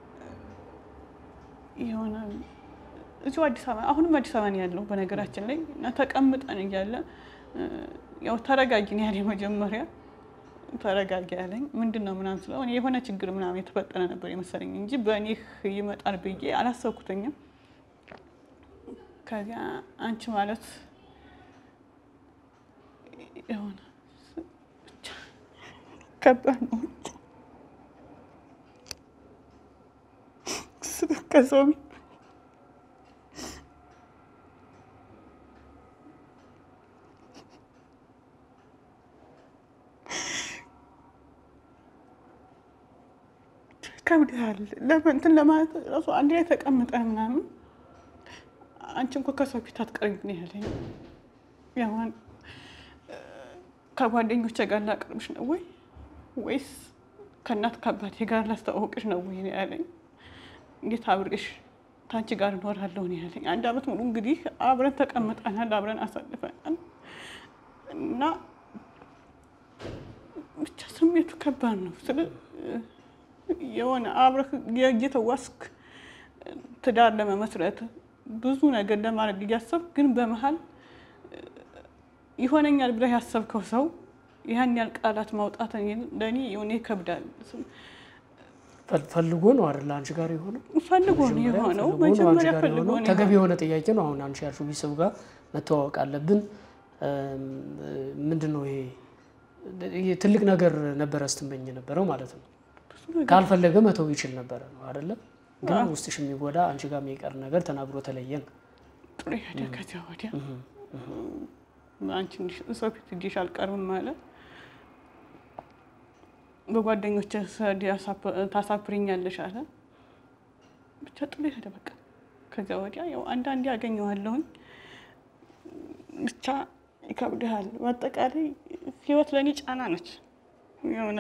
የሆነ እዚሁ አዲስ አበባ አሁንም አዲስ አበባ ነው ያለው በነገራችን ላይ እና ተቀምጠን እያለ ያው ተረጋጊ ነው ያለኝ መጀመሪያ ተረጋጊ ያለኝ ምንድን ነው ምናምን ስለው እኔ የሆነ ችግር ምናምን የተፈጠረ ነበር የመሰለኝ እንጂ በእኔ ይመጣል ብዬ አላሰብኩትኝም። ከዚያ አንቺ ማለት የሆነ ብቻ ከባድ ነው ከሰው ቤት ከብዳል እንትን ለማለት ራሱ አንድ ላይ ተቀምጠ ምናምን አንቺ እንኳ ከሰው ፊት አትቀርቢ ነው ያለኝ። ያዋን ከጓደኞቼ ጋር ላቀርብሽ ነው ወይ ወይስ ከእናት ከአባቴ ጋር ላስተዋወቅሽ ነው ወይ ነው ያለኝ። እንዴት አብሬሽ ታንቺ ጋር እኖራለሁ ነው ያለኝ። አንድ አመት ሙሉ እንግዲህ አብረን ተቀምጠናል፣ አብረን አሳልፈናል እና ብቻ ስሜቱ ከባድ ነው ስለ የሆነ አብረህ እየተዋስክ ትዳር ለመመስረት ብዙ ነገር ለማድረግ እያሰብክ ግን በመሀል ይሆነኛል ብለህ ያሰብከው ሰው ያን ያህል ቃላት ማውጣት ለእኔ የሆነ ይከብዳል። ፈልጎ ነው አይደል አንቺ ጋር የሆነው? ፈልጎ ነው የሆነው። ፈልጎ ነው አንቺ መጀመሪያ ጋር ፈልጎ የሆነው። ነው ተገቢ የሆነው። የሆነ ጥያቄ ነው። አሁን አንቺ ያልሽው ቤተሰብ ጋር መተዋወቅ አለብን። ምንድን ነው ይሄ? ይሄ ትልቅ ነገር ነበረ ስትመኝ የነበረው ማለት ነው። ካልፈለገ መተው ይችል ነበረ ነው አይደለም? ግን ውስጥሽ የሚጎዳ አንቺ ጋር የሚቀር ነገር ተናግሮ ተለየን። ጥሩ ሄደ። ከዚያ ወዲያ አንቺ እንዲህ ሰው ፊት እጅሽ አልቀርብም ማለት በጓደኞች ታሳፍሪኛለሽ አለ። ብቻ ጥሎ ሄደ። በቃ ከዚያ ወዲያ ያው አንዳንዴ ያገኘዋለሁኝ ብቻ ይከብድሃል። በአጠቃላይ ህይወት ለእኔ ጫና ነች። የሆነ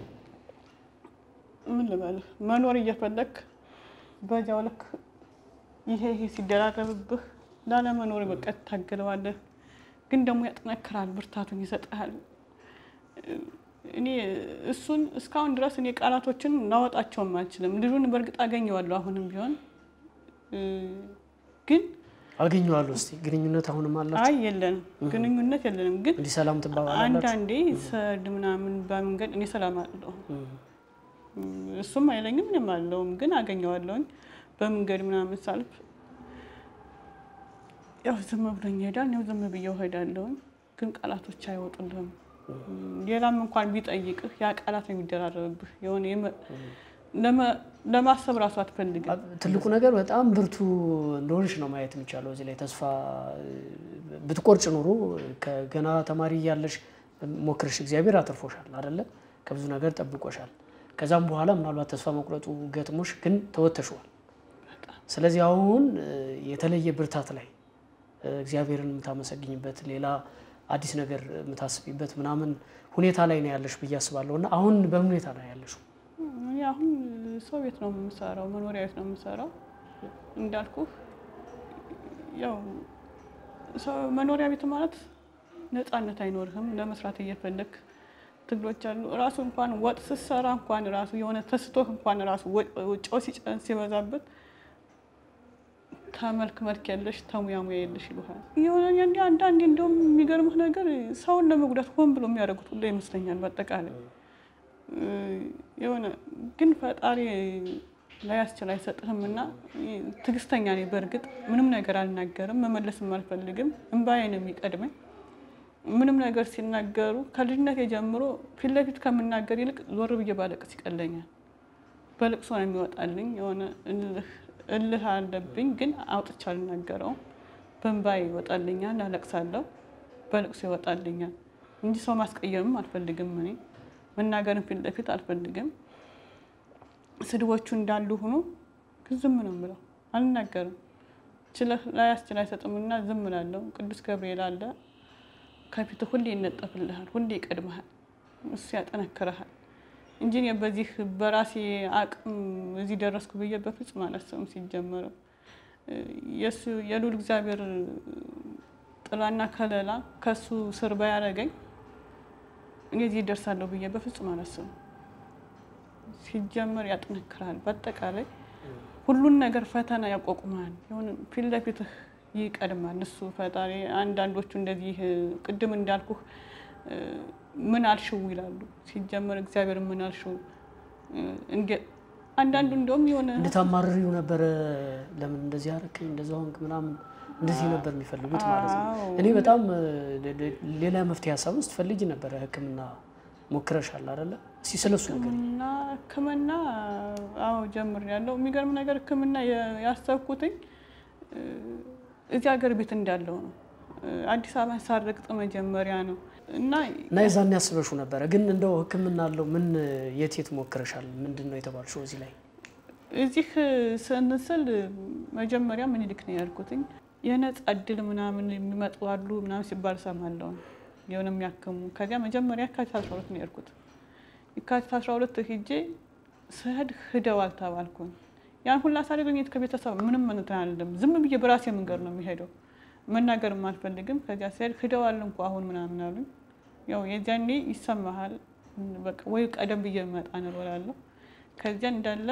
ምን ልበልህ መኖር እየፈለግ በዚያው ልክ ይሄ ይሄ ሲደራረብብህ ላለመኖር በቃ ትታገለዋለህ። ግን ደግሞ ያጠነክራል፣ ብርታቱን ይሰጥሃል። እኔ እሱን እስካሁን ድረስ እኔ ቃላቶችን ላወጣቸውም አልችልም። ልጁን በእርግጥ አገኘዋለሁ አሁንም ቢሆን ግን አገኘዋለሁ። እስኪ ግንኙነት አሁንም አላችሁ? አይ የለንም፣ ግንኙነት የለንም። ግን እንዲህ ሰላም ትባባላላችሁ? አንዳንዴ ሰድ ምናምን በመንገድ እኔ ሰላም አለው እሱም አይለኝም ምንም አለውም፣ ግን አገኘዋለሁኝ በመንገድ ምናምን ሳልፍ ያው ዝም ብሎኝ ይሄዳል። ያው ዝም ብዬው እሄዳለሁኝ፣ ግን ቃላቶች አይወጡልህም። ሌላም እንኳን ቢጠይቅህ ያ ቃላት ነው የሚደራረብብህ። የሆነ ለማሰብ ራሱ አትፈልግም። ትልቁ ነገር በጣም ብርቱ እንደሆንሽ ነው ማየት የሚቻለው እዚህ ላይ። ተስፋ ብትቆርጭ ኑሮ ከገና ተማሪ እያለሽ ሞክርሽ እግዚአብሔር አትርፎሻል አይደለ? ከብዙ ነገር ጠብቆሻል። ከዛም በኋላ ምናልባት ተስፋ መቁረጡ ገጥሞሽ ግን ተወተሸዋል። ስለዚህ አሁን የተለየ ብርታት ላይ እግዚአብሔርን የምታመሰግኝበት ሌላ አዲስ ነገር የምታስቢበት ምናምን ሁኔታ ላይ ነው ያለሽ ብዬ አስባለሁ። እና አሁን በምን ሁኔታ ላይ ያለሽው? አሁን ሰው ቤት ነው የምሰራው፣ መኖሪያ ቤት ነው የምሰራው። እንዳልኩ ያው መኖሪያ ቤት ማለት ነፃነት አይኖርህም። ለመስራት እየፈለግ ትግሎች አሉ። ራሱ እንኳን ወጥ ስትሰራ እንኳን ራሱ የሆነ ተስቶህ እንኳን ራሱ ጨው ሲጨን ሲበዛበት ተመልክ መልክ የለሽ ተሙያ ሙያ የለሽ ይሉሃል። የሆነ አንዳንዴ እንደውም የሚገርምህ ነገር ሰውን ለመጉዳት ሆን ብሎ የሚያደርጉት ሁሉ ይመስለኛል። በአጠቃላይ የሆነ ግን ፈጣሪ ላያስችል አይሰጥህም እና ትዕግስተኛ ነኝ። በእርግጥ ምንም ነገር አልናገርም፣ መመለስም አልፈልግም። እምባዬ ነው የሚቀድመኝ። ምንም ነገር ሲናገሩ ከልጅነት ጀምሮ ፊት ለፊት ከምናገር ይልቅ ዞር ብዬ ባለቅስ ይቀለኛል። በልቅሶ ነው የሚወጣልኝ የሆነ እልህ አለብኝ ግን አውጥቼ አልናገረውም። በእንባዬ ይወጣልኛል፣ አለቅሳለሁ፣ በልቅሶ ይወጣልኛል እንጂ ሰው ማስቀየምም አልፈልግም። እኔ መናገርን ፊት ለፊት አልፈልግም። ስድቦቹ እንዳሉ ሆኖ ግን ዝም ነው የምለው፣ አልናገርም። ችለህ ላያስችል አይሰጥምና ዝም እላለሁ። ቅዱስ ገብርኤል አለ ከፊት ሁሌ ይነጠፍልሃል፣ ሁሌ ይቀድመሃል፣ እሱ ያጠነክረሃል እንጂ እኔ በዚህ በራሴ አቅም እዚህ ደረስኩ ብዬ በፍጹም አላሰብም። ሲጀመረው የእሱ የልዑል እግዚአብሔር ጥላና ከለላ ከእሱ ስር ባያደርገኝ እኔ እዚህ ደርሳለሁ ብዬ በፍጹም አላሰብም። ሲጀመር ያጠነክራል። በአጠቃላይ ሁሉን ነገር ፈተና ያቋቁማል። የሆነ ፊት ለፊትህ ይቀድማል እሱ ፈጣሪ። አንዳንዶቹ እንደዚህ ቅድም እንዳልኩህ ምን አልሽው ይላሉ። ሲጀመር እግዚአብሔር ምን አልሽው። አንዳንዱ እንደውም የሆነ እንድታማርሪው ነበረ። ለምን እንደዚህ አደረግኝ እንደዛ ሆንክ ምናምን እንደዚህ ነበር የሚፈልጉት ማለት ነው። እኔ በጣም ሌላ መፍትሄ ሀሳብ ውስጥ ፈልጊ ነበረ። ሕክምና ሞክረሻል አይደለ? እስኪ ስለሱ ነገር እና ሕክምና አዎ ጀምሬያለሁ። የሚገርም ነገር ሕክምና ያሰብኩትኝ እዚህ ሀገር ቤት እንዳለው ነው። አዲስ አበባን ሳረግጥ መጀመሪያ ነው እና እና የዛን ያስበሹ ነበረ። ግን እንደው ህክምና አለው ምን የት የት ሞክረሻል? ምንድን ነው የተባልሽው? እዚህ ላይ እዚህ ስንስል መጀመሪያ ምኒልክ ነው ያልኩትኝ። የነጻ እድል ምናምን የሚመጡ አሉ ምናምን ሲባል ሰማለሁ የሆነ የሚያክሙ። ከዚያ መጀመሪያ የካቲት 12 ነው ያልኩት። የካቲት 12 ሂጄ ስሄድ ሂደዋል ተባልኩኝ። ያን ሁላ ሳደገኘት ከቤተሰብ ምንም እንትን አልልም። ዝም ብዬ በራሴ መንገድ ነው የሚሄደው መናገርም አልፈልግም። ከዚያ ስሄድ ሂደዋል እንኳ አሁን ምናምን አሉኝ። ያው የዚያኔ ይሰማሃል። በቃ ወይ ቀደም ብዬ መጣ ነው እላለሁ። ከዚያ እንዳለ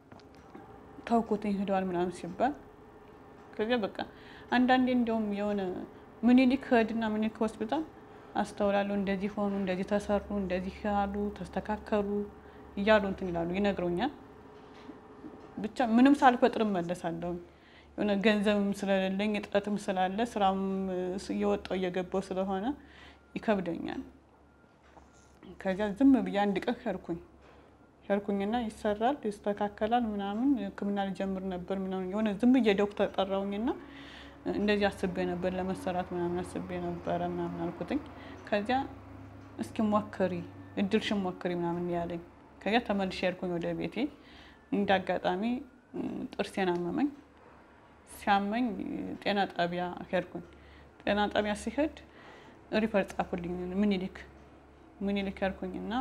ተውኩትኝ ሂደዋል ምናምን ሲባል ከዚያ በቃ አንዳንዴ እንዲያውም የሆነ ምኒልክ ሄድና ምኒልክ ሆስፒታል አስተውላለሁ። እንደዚህ ሆኑ፣ እንደዚህ ተሰሩ፣ እንደዚህ ያሉ ተስተካከሉ እያሉ እንትን ይላሉ፣ ይነግሩኛል። ብቻ ምንም ሳልፈጥር እመለሳለሁ። የሆነ ገንዘብም ስለሌለኝ እጥረትም ስላለ ስራም እየወጣው እየገባው ስለሆነ ይከብደኛል። ከዚያ ዝም ብዬ አንድ ቀን ሄድኩኝ ሄድኩኝና ይሰራል ይስተካከላል ምናምን ሕክምና ልጀምር ነበር ምናምን የሆነ ዝም ብዬ ዶክተር ጠራውኝና እንደዚህ አስቤ ነበር ለመሰራት ምናምን አስቤ ነበረ ምናምን አልኩትኝ። ከዚያ እስኪ ሞክሪ እድልሽን ሞክሪ ምናምን ያለኝ። ከዚያ ተመልሼ ሄድኩኝ ወደ ቤቴ። እንደ አጋጣሚ ጥርሴን አመመኝ። ሲያመኝ ጤና ጣቢያ ሄድኩኝ። ጤና ጣቢያ ሲሄድ ሪፈር ጻፉልኝ ምኒልክ ምኒልክ ሄድኩኝና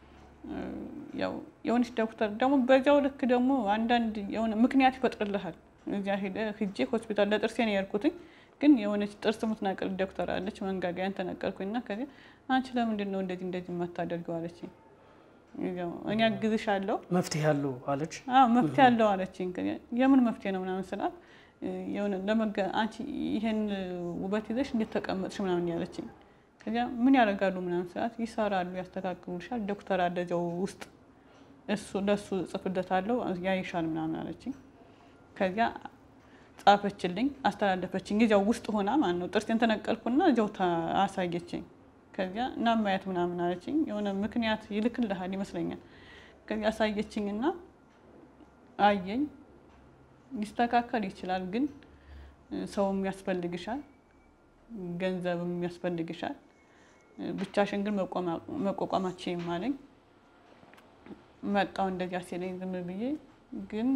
ያው የሆነች ዶክተር ደግሞ በዚያው ልክ ደግሞ አንዳንድ የሆነ ምክንያት ይፈጥርልሃል። እዚያ ሂጄ ሆስፒታል ለጥርሴ ነው የሄድኩትኝ። ግን የሆነች ጥርስ የምትነቅል ዶክተር አለች። መንጋጋያን ተነቀልኩኝና ከዚያ አንቺ ለምንድን ነው እንደዚህ እንደዚህ የማታደርገው አለችኝ። እኔ አግዝሻለሁ መፍትሄ አለው አለች። መፍትሄ አለው አለችኝ። የምን መፍትሄ ነው ምናምን ስላት የሆነ ለመገ አንቺ ይሄን ውበት ይዘሽ እንዴት ተቀመጥሽ ምናምን ያለችኝ። ከዚያ ምን ያደርጋሉ ምናምን ስላት ይሰራሉ፣ ያስተካክሉልሻል፣ ዶክተር አለ እዚያው ውስጥ እሱ ለእሱ ጽፍለታለሁ ያይሻል ምናምን አለችኝ። ከዚያ ጻፈችልኝ፣ አስተላለፈችኝ። እዚያው ውስጥ ሆና ማለት ነው። ጥርሴን ተነቀልኩና እዚያው አሳየችኝ። ከዚያ እና ማየት ምናምን አለችኝ። የሆነ ምክንያት ይልክልሃል ይመስለኛል። ከዚያ አሳየችኝና አየኝ። ሊስተካከል ይችላል፣ ግን ሰውም ያስፈልግሻል፣ ገንዘብም ያስፈልግሻል። ብቻሽን ግን መቋቋማችም አለኝ። መጣው እንደዚያ ሲለኝ ዝም ብዬ ግን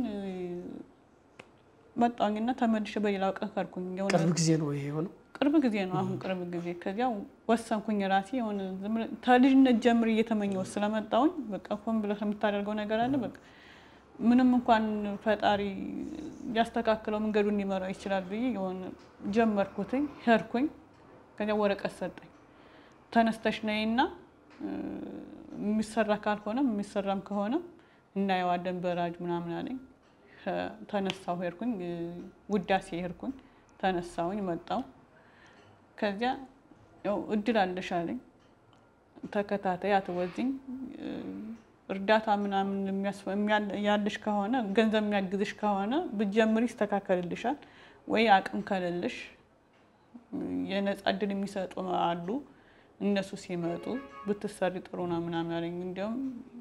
መጣውኝና ተመልሼ በሌላው ቀን ከርኩኝ። ቅርብ ጊዜ ነው ይሄ የሆነው? ቅርብ ጊዜ ነው። አሁን ቅርብ ጊዜ ከዚያ ወሰንኩኝ ራሴ የሆነ ከልጅነት ጀምር እየተመኘው ስለመጣውኝ በቃ ሆን ብለህ የምታደርገው ነገር አለ። በቃ ምንም እንኳን ፈጣሪ ያስተካክለው መንገዱ እንዲመራው ይችላል ብዬ የሆነ ጀመርኩትኝ፣ ሄድኩኝ። ከዚያ ወረቀት ሰጠኝ። ተነስተሽ ነይና የሚሰራ ካልሆነም የሚሰራም ከሆነ እናየዋለን በራጅ ምናምን አለኝ። ተነሳሁ፣ ሄድኩኝ። ውዳሴ ሄድኩኝ፣ ተነሳሁኝ፣ መጣሁ። ከዚያ ያው እድል አለሽ አለኝ። ተከታታይ አትወዚኝ፣ እርዳታ ምናምን ያለሽ ከሆነ ገንዘብ የሚያግዝሽ ከሆነ ብትጀምሪ ይስተካከልልሻል። ወይ አቅም ከሌለሽ የነፃ እድል የሚሰጡ አሉ እነሱ ሲመጡ ብትሰሪ ጥሩ ነው ምናምን አለኝ። እንዲያውም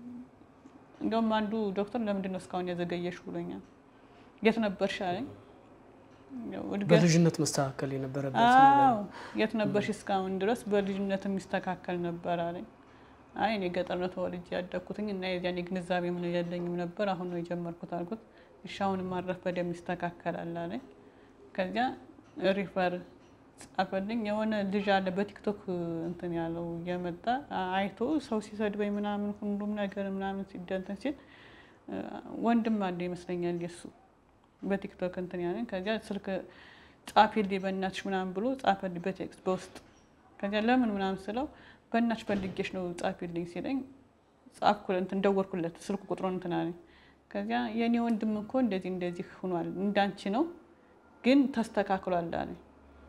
እንዲያውም አንዱ ዶክተር ለምንድን ነው እስካሁን ያዘገየሽ ብሎኛል። የት ነበርሽ አለኝ። በልጅነት መስተካከል የነበረበት አዎ፣ የት ነበርሽ እስካሁን ድረስ በልጅነት የሚስተካከል ነበር አለኝ። አይ እኔ ገጠር ነው ተወልጄ ያደግኩትኝ እና የዚያን ግንዛቤ ምን የለኝም ነበር፣ አሁን ነው የጀመርኩት አልኩት። እሺ አሁን ማረፍ በደንብ ይስተካከላል አለኝ። ከዚያ ሪፈር ጻፈልኝ። የሆነ ልጅ አለ በቲክቶክ እንትን ያለው እየመጣ አይቶ ሰው ሲሰድበኝ ምናምን ሁሉም ነገር ምናምን ሲደንትን ሲል ወንድም አለ ይመስለኛል የሱ በቲክቶክ እንትን ያለኝ። ከዚያ ስልክ ጻፊልኝ በእናትሽ ምናምን ብሎ ጻፈልኝ በቴክስት በውስጥ። ከዚያ ለምን ምናምን ስለው በእናትሽ ፈልጌሽ ነው ጻፊልኝ ሲለኝ ጻፍኩ፣ እንትን ደወልኩለት ስልክ ቁጥሩን እንትን አለኝ። ከዚያ የእኔ ወንድም እኮ እንደዚህ እንደዚህ ሆኗል እንዳንቺ ነው ግን ተስተካክሏል አለኝ።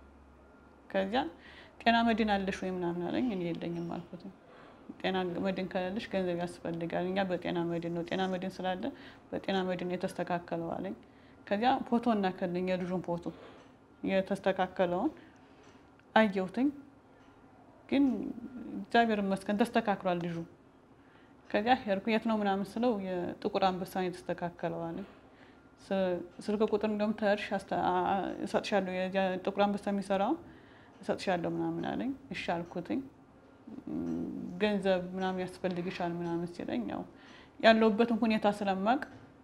ከዚያ ጤና መድን አለሽ ወይ ምናምን አለኝ። እኔ የለኝም አልኩት። ጤና መድን ከሌለሽ ገንዘብ ያስፈልጋል። እኛ በጤና መድን ነው ጤና መድን ስላለ በጤና መድን የተስተካከለው አለኝ። ከዚያ ፎቶ እናከልኝ የልጁን ፎቶ የተስተካከለውን አየሁትኝ። ግን እግዚአብሔር ይመስገን ተስተካክሏል ልጁ። ከዚያ ሄድኩ። የት ነው ምናምን ስለው የጥቁር አንበሳ የተስተካከለው አለኝ። ስልክ ቁጥር እንደውም ተርሽ እሰጥሻለሁ ጥቁር አንበሳ የሚሰራውን እሰጥሻለሁ ምናምን አለኝ። እሺ አልኩትኝ። ገንዘብ ምናምን ያስፈልግሻል ምናምን ሲለኝ ያው ያለሁበትን ሁኔታ ስለማቅ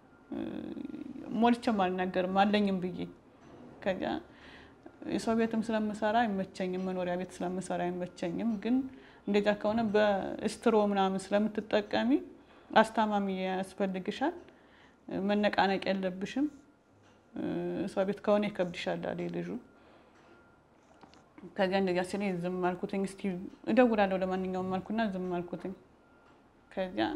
ሞልቼም አልናገርም አለኝም ብዬ ከዚያ የሰው ቤትም ስለምሰራ አይመቸኝም፣ መኖሪያ ቤት ስለምሰራ አይመቸኝም። ግን እንደዚያ ከሆነ በስትሮ ምናምን ስለምትጠቀሚ አስታማሚ ያስፈልግሻል፣ መነቃነቅ የለብሽም። ሰው ቤት ከሆነ ይከብድሻል አለኝ ልጁ። ከዚያ እንደዚያ ሲለኝ ዝም አልኩትኝ። እስኪ እደውላለሁ ለማንኛውም አልኩና ዝም አልኩትኝ። ከዚያ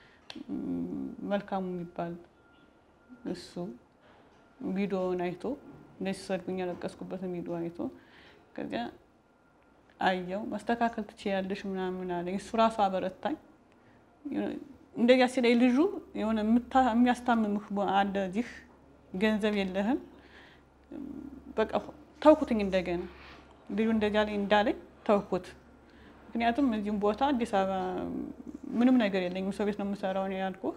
መልካሙ የሚባል እሱ ቪዲዮውን አይቶ እንደዚህ ሰድቡኝ ያለቀስኩበትን ቪዲዮ አይቶ ከዚያ አየው መስተካከል ትችያለሽ ምናምን አለኝ። እሱ ራሱ አበረታኝ። እንደዚያ ሲለኝ ልጁ የሆነ የሚያስታምምህ አለ እዚህ ገንዘብ የለህም በቃ ተውኩትኝ እንደገና ልጁ እንደዚያ ላይ እንዳለኝ ተውኩት። ምክንያቱም እዚህም ቦታ አዲስ አበባ ምንም ነገር የለኝም፣ ሰው ቤት ነው የምሰራው ነው ያልኩህ።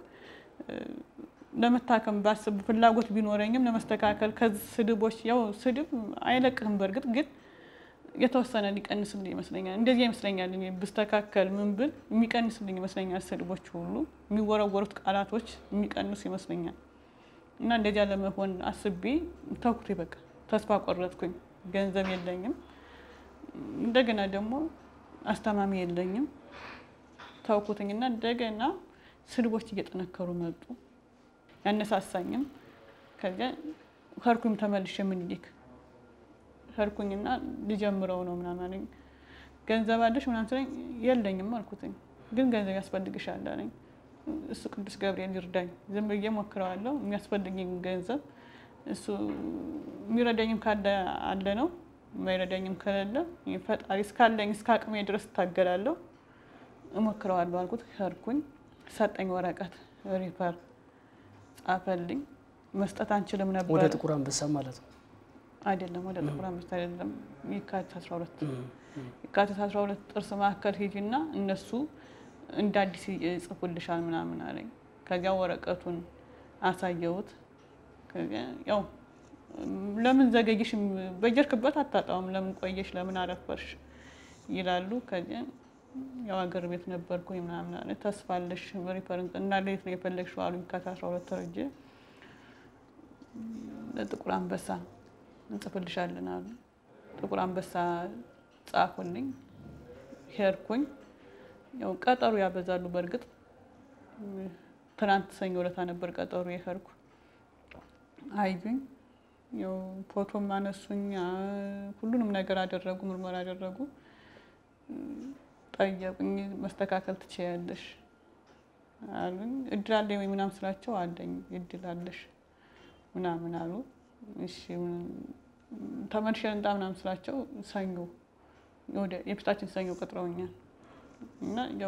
ለመታከም ባስብ ፍላጎት ቢኖረኝም ለመስተካከል ከዚህ ስድቦች ያው ስድብ አይለቅህም። በእርግጥ ግን የተወሰነ ሊቀንስልኝ ይመስለኛል። እንደዚህ ይመስለኛል እኔ ብስተካከል ምን ብል የሚቀንስልኝ ይመስለኛል። ስድቦች ሁሉ የሚወረወሩት ቃላቶች የሚቀንሱ ይመስለኛል። እና እንደዚያ ለመሆን አስቤ ተውኩት። በቃ ተስፋ ቆረጥኩኝ። ገንዘብ የለኝም እንደገና ደግሞ አስተማሚ የለኝም። ታውኩትኝና እንደገና ስድቦች እየጠነከሩ መጡ። ያነሳሳኝም ከዚያ ከርኩኝ ተመልሼ ምኒልክ ከርኩኝና ልጀምረው ነው ምናምን አለኝ። ገንዘብ አለሽ ምናምን ስለኝ የለኝም አልኩትኝ። ግን ገንዘብ ያስፈልግሻል አለኝ። እሱ ቅዱስ ገብርኤል ይርዳኝ። ዝም ብዬ ሞክረዋለሁ። የሚያስፈልግኝ ገንዘብ እሱ የሚረዳኝም ካለ አለ ነው፣ የማይረዳኝም ከሌለ ፈጣሪ እስካለኝ እስከ አቅሜ ድረስ እታገላለሁ፣ እሞክረዋለሁ አልኩት። ሄድኩኝ፣ ሰጠኝ ወረቀት ሪፈር ጻፈልኝ። መስጠት አንችልም ነበር። ወደ ጥቁር አንበሳ ማለት ነው አይደለም፣ ወደ ጥቁር አንበሳ አይደለም፣ የካቲት 12 የካቲት 12 ጥርስ ማዕከል ሂጂና እነሱ እንደ አዲስ ይጽፉልሻል ምናምን አለኝ። ከዚያ ወረቀቱን አሳየሁት። ያው ለምን ዘገየሽ፣ በጀርክበት አታጣውም፣ ለምን ቆየሽ፣ ለምን አረፈርሽ ይላሉ። ከዚያ ያው ሀገር ቤት ነበርኩኝ ምናምን አለ። ተስፋ አለሽ ሪፈረንስ እና ሌት ነው የፈለግሽው አሉኝ። ከአስራ አስራ ሁለት ተረጀ ለጥቁር አንበሳ እንጽፍልሻለን አሉ። ጥቁር አንበሳ ጻፉልኝ። ሄድኩኝ። ያው ቀጠሩ ያበዛሉ። በእርግጥ ትናንት ሰኞ ዕለት ነበር ቀጠሩ የሄድኩ። አዩኝ፣ ያው ፎቶም አነሱኝ፣ ሁሉንም ነገር አደረጉ፣ ምርመራ አደረጉ። ጠየቁኝ፣ መስተካከል ትችያለሽ አሉኝ። እድል አለኝ ወይ ምናምን ስላቸው አለኝ እድል አለሽ ምናምን አሉ። እሺ ተመልሼ ልምጣ ምናምን ስላቸው ሰኞ ወደ የፊታችን ሰኞ ቀጥረውኛል እና ያው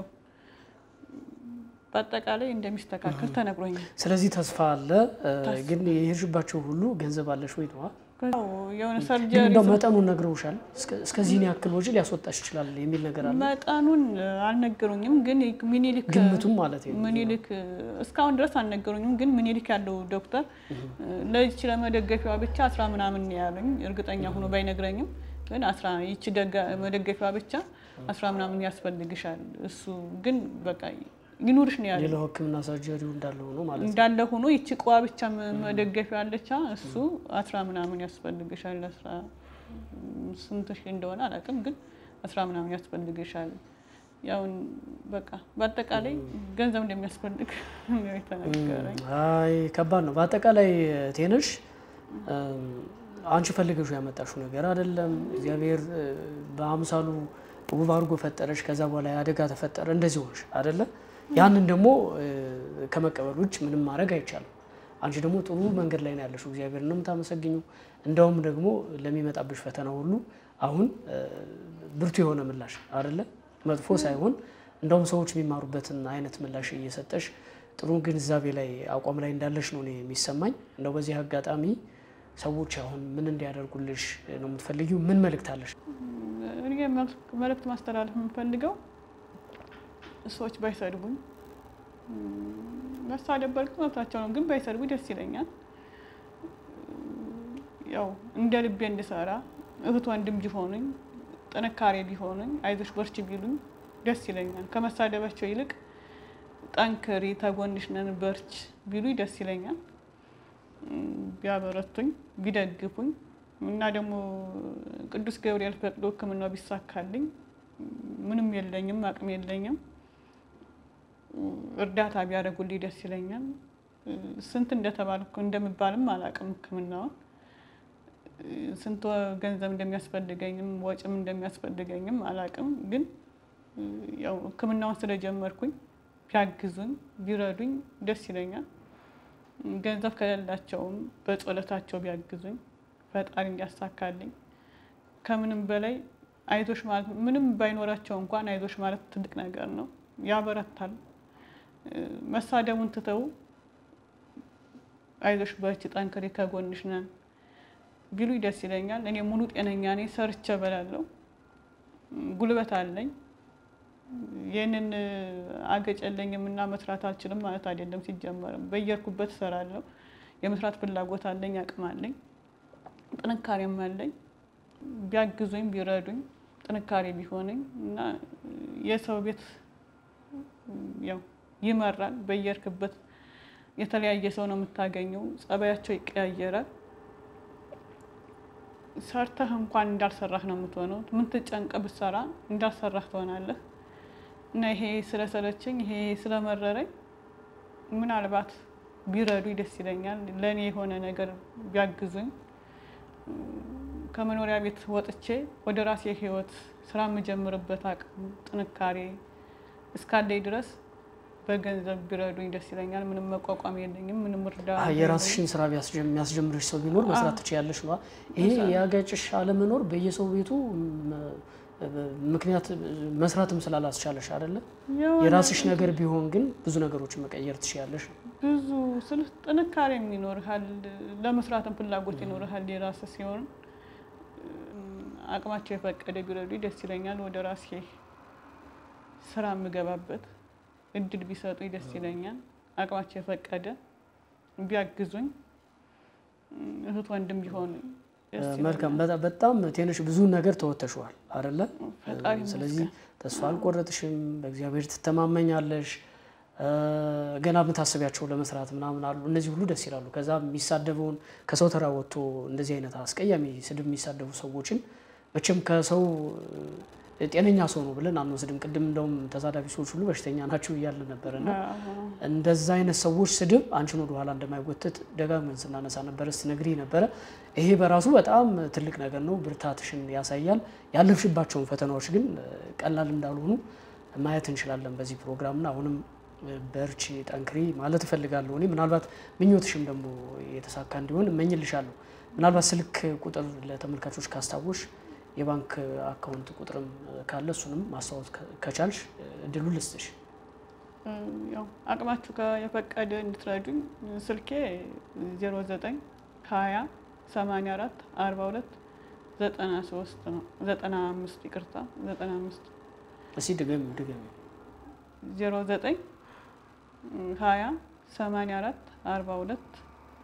በአጠቃላይ እንደሚስተካከል ተነግሮኛል። ስለዚህ ተስፋ አለ። ግን የሄድሽባቸው ሁሉ ገንዘብ አለሽ ወይ ነዋ? የሆነ ግን ሰርጀሪ እንደው መጠኑን ነግረውሻል? እስከዚህን ያክል ወጪ ሊያስወጣሽ ይችላል የሚል ነገር አለ? መጠኑን አልነገሩኝም። ግን ሚኒሊክ ግምቱም ማለት ነው። ምኒልክ እስካሁን ድረስ አልነገሩኝም። ግን ምኒልክ ያለው ዶክተር ለዚች ለመደገፊዋ ብቻ አስራ ምናምን ነው ያሉኝ። እርግጠኛ ሆኖ ባይነግረኝም ግን አስራ ይቺ መደገፊዋ ብቻ አስራ ምናምን ያስፈልግሻል። እሱ ግን በቃ ይኑርሽ ነው ያለ ሌላው ሕክምና ሰርጀሪው እንዳለ ሆኖ ማለት ነው። እንዳለ ሆኖ ይቺ ቋ ብቻ መደገፊያ አለቻ እሱ አስራ ምናምን ያስፈልግሻል። አስራ ስንት ሺህ እንደሆነ አላውቅም፣ ግን አስራ ምናምን ያስፈልግሻል። ያው በቃ በአጠቃላይ ገንዘብ እንደሚያስፈልግ ነው የተነገረኝ። አይ ከባድ ነው። በአጠቃላይ ቴነሽ አንቺ ፈልገሹ ያመጣሽው ነገር አይደለም። እግዚአብሔር በአምሳሉ ውብ አድርጎ ፈጠረሽ። ከዛ በኋላ አደጋ ተፈጠረ፣ እንደዚህ ሆንሽ አይደለ? ያንን ደግሞ ከመቀበል ውጭ ምንም ማድረግ አይቻልም። አንቺ ደግሞ ጥሩ መንገድ ላይ ነው ያለሽው። እግዚአብሔር ነው የምታመሰግኙ። እንደውም ደግሞ ለሚመጣብሽ ፈተና ሁሉ አሁን ብርቱ የሆነ ምላሽ አይደለ? መጥፎ ሳይሆን እንደውም ሰዎች የሚማሩበትን አይነት ምላሽ እየሰጠሽ ጥሩ ግንዛቤ ላይ አቋም ላይ እንዳለሽ ነው እኔ የሚሰማኝ። እንደው በዚህ አጋጣሚ ሰዎች አሁን ምን እንዲያደርጉልሽ ነው የምትፈልጊው? ምን መልእክት አለሽ? እኔ መልእክት ማስተላለፍ የምፈልገው ሰዎች ባይሰድቡኝ፣ መሳደብ በእርግጥ መብታቸው ነው፣ ግን ባይሰድቡ ደስ ይለኛል። ያው እንደ ልቤ እንድሰራ እህት ወንድም ቢሆኑኝ፣ ጥንካሬ ቢሆኑኝ፣ አይዞሽ በርቺ ቢሉኝ ደስ ይለኛል። ከመሳደባቸው ይልቅ ጠንክሪ፣ ተጎንሽ ነን፣ በርች ቢሉኝ ደስ ይለኛል። ቢያበረቱኝ ቢደግፉኝ እና ደግሞ ቅዱስ ገብርኤል ፈቅዶ ሕክምናው ቢሳካልኝ ምንም የለኝም፣ አቅም የለኝም፣ እርዳታ ቢያደርጉልኝ ደስ ይለኛል። ስንት እንደተባልኩ እንደምባልም አላቅም። ሕክምናውን ስንት ገንዘብ እንደሚያስፈልገኝም ወጪም እንደሚያስፈልገኝም አላቅም። ግን ያው ሕክምናውን ስለጀመርኩኝ ቢያግዙኝ ቢረዱኝ ደስ ይለኛል። ገንዘብ ከሌላቸውም በጸሎታቸው ቢያግዙኝ ፈጣሪ እንዲያሳካልኝ ከምንም በላይ አይዞሽ ማለት ምንም ባይኖራቸው እንኳን አይዞሽ ማለት ትልቅ ነገር ነው፣ ያበረታል። መሳደቡን ትተው አይዞሽ በርቺ፣ ጠንክሪ፣ ከጎንሽ ነን ቢሉኝ ደስ ይለኛል። እኔ ሙሉ ጤነኛ ነኝ፣ ሰርቼ እበላለሁ፣ ጉልበት አለኝ። ይህንን አገጭ የለኝም እና መስራት አልችልም ማለት አይደለም። ሲጀመርም በየርኩበት እሰራለሁ። የመስራት ፍላጎት አለኝ፣ አቅም አለኝ፣ ጥንካሬም አለኝ። ቢያግዙኝ ቢረዱኝ ጥንካሬ ቢሆነኝ እና የሰው ቤት ያው ይመራል። በየርክበት የተለያየ ሰው ነው የምታገኘው። ጸባያቸው ይቀያየራል። ሰርተህ እንኳን እንዳልሰራህ ነው የምትሆነው። ምን ትጨንቀ ብትሰራ እንዳልሰራህ ትሆናለህ። እና ይሄ ስለሰለቸኝ ይሄ ስለመረረኝ ምናልባት ቢረዱኝ ደስ ይለኛል። ለእኔ የሆነ ነገር ቢያግዙኝ ከመኖሪያ ቤት ወጥቼ ወደ ራሴ ሕይወት ስራ የምጀምርበት አቅም ጥንካሬ እስካለኝ ድረስ በገንዘብ ቢረዱኝ ደስ ይለኛል። ምንም መቋቋም የለኝም። ምንም እርዳ የራስሽን ስራ የሚያስጀምርሽ ሰው ቢኖር መስራት ትችያለሽ ነዋ። ይሄ የአጋጭሽ አለመኖር በየሰው ቤቱ ምክንያት መስራትም ስላላስቻለሽ አይደለም። የራስሽ ነገር ቢሆን ግን ብዙ ነገሮችን መቀየር ትችያለሽ። ብዙ ስል ጥንካሬም ይኖርሃል፣ ለመስራትም ፍላጎት ይኖርሃል። የራስ ሲሆን አቅማቸው የፈቀደ ቢረዱ ደስ ይለኛል። ወደ ራሴ ስራ የምገባበት እድል ቢሰጡኝ ደስ ይለኛል። አቅማቸው የፈቀደ ቢያግዙኝ እህት ወንድም ቢሆን መልካም። በጣም ቴነሽ ብዙ ነገር ተወተሸዋል አይደለ? ስለዚህ ተስፋ አልቆረጥሽም። በእግዚአብሔር ትተማመኛለሽ። ገና የምታስቢያቸው ለመስራት ምናምን አሉ። እነዚህ ሁሉ ደስ ይላሉ። ከዛ የሚሳደበውን ከሰው ተራ ወጥቶ እንደዚህ አይነት አስቀያሚ ስድብ የሚሳደቡ ሰዎችን መቼም ከሰው ጤነኛ ሰው ነው ብለን አንወስድም። ቅድም እንደውም ተሳዳቢ ሰዎች ሁሉ በሽተኛ ናቸው እያለ ነበር እና እንደዛ አይነት ሰዎች ስድብ አንቺን ወደ ኋላ እንደማይጎትት ደጋግመን ስናነሳ ነበረ፣ ስትነግሪ ነበረ። ይሄ በራሱ በጣም ትልቅ ነገር ነው፣ ብርታትሽን ያሳያል። ያለፍሽባቸውን ፈተናዎች ግን ቀላል እንዳልሆኑ ማየት እንችላለን በዚህ ፕሮግራምና አሁንም በርቺ፣ ጠንክሪ ማለት እፈልጋለሁ። እኔ ምናልባት ምኞትሽም ደግሞ የተሳካ እንዲሆን እመኝልሻለሁ። ምናልባት ስልክ ቁጥር ለተመልካቾች ካስታወሽ የባንክ አካውንት ቁጥርም ካለ እሱንም ማስታወስ ከቻልሽ እድሉ ልስጥሽ። ያው አቅማችሁ የፈቀደ እንድትረዱኝ ስልኬ 09 20 84 42 93 ነው 95 ይቅርታ 95 እስኪ ድገሚ ድገሚ 09 20 84 42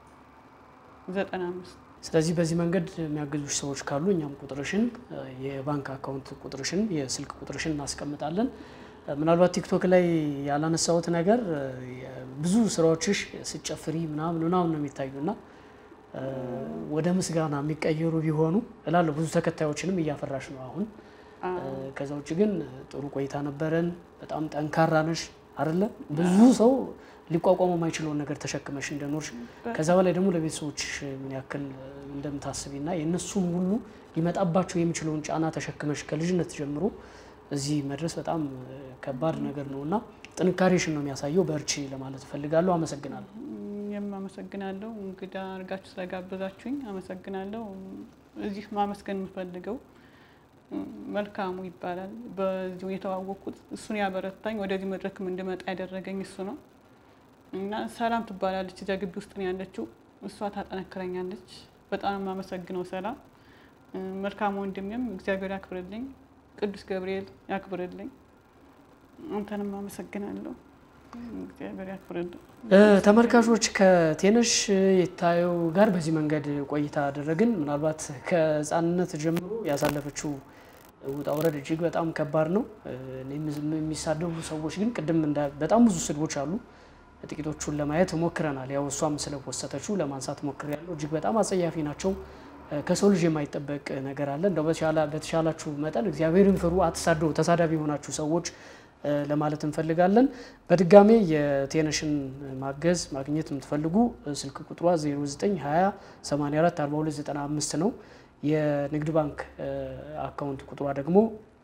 95 ስለዚህ በዚህ መንገድ የሚያግዙሽ ሰዎች ካሉ እኛም ቁጥርሽን የባንክ አካውንት ቁጥርሽን የስልክ ቁጥርሽን እናስቀምጣለን። ምናልባት ቲክቶክ ላይ ያላነሳሁት ነገር ብዙ ስራዎችሽ ስጨፍሪ ምናምን ምናምን ነው የሚታዩ እና ወደ ምስጋና የሚቀየሩ ቢሆኑ እላለሁ። ብዙ ተከታዮችንም እያፈራሽ ነው አሁን። ከዛ ውጭ ግን ጥሩ ቆይታ ነበረን። በጣም ጠንካራ ነሽ አይደለ? ብዙ ሰው ሊቋቋመው የማይችለውን ነገር ተሸክመሽ እንደኖርሽ ከዛ በላይ ደግሞ ለቤተሰቦችሽ ምን ያክል እንደምታስቢና የእነሱም ሁሉ ሊመጣባቸው የሚችለውን ጫና ተሸክመሽ ከልጅነት ጀምሮ እዚህ መድረስ በጣም ከባድ ነገር ነው እና ጥንካሬሽን ነው የሚያሳየው። በርቺ ለማለት እፈልጋለሁ። አመሰግናለሁ። እኔም አመሰግናለሁ። እንግዳ አድርጋችሁ ስለጋበዛችሁኝ አመሰግናለሁ። እዚህ ማመስገን የምፈልገው መልካሙ ይባላል። በዚሁ የተዋወቅኩት እሱን ያበረታኝ ወደዚህ መድረክም እንድመጣ ያደረገኝ እሱ ነው እና ሰላም ትባላለች። እዚያ ግቢ ውስጥ ነው ያለችው። እሷ ታጠነክረኛለች። በጣም የማመሰግነው ሰላም። መልካም ወንድሜም እግዚአብሔር ያክብርልኝ፣ ቅዱስ ገብርኤል ያክብርልኝ። አንተንም አመሰግናለሁ። እግዚአብሔር ያክብርልኝ። ተመልካቾች ከቴነሽ የታየው ጋር በዚህ መንገድ ቆይታ አደረግን። ምናልባት ከሕፃንነት ጀምሮ ያሳለፈችው ውጣ ውረድ እጅግ በጣም ከባድ ነው። የሚሳደቡ ሰዎች ግን ቅድም በጣም ብዙ ስድቦች አሉ። ጥቂቶቹን ለማየት ሞክረናል። ያው እሷም ስለፖሰተችው ለማንሳት ሞክሬያለሁ። እጅግ በጣም አጸያፊ ናቸው። ከሰው ልጅ የማይጠበቅ ነገር አለ። እንደው በተሻላችሁ መጠን እግዚአብሔርን ፍሩ፣ አትሳደቡ። ተሳዳቢ የሆናችሁ ሰዎች ለማለት እንፈልጋለን። በድጋሜ የቴነሽን ማገዝ ማግኘት የምትፈልጉ ስልክ ቁጥሯ 0920 84 4295 ነው። የንግድ ባንክ አካውንት ቁጥሯ ደግሞ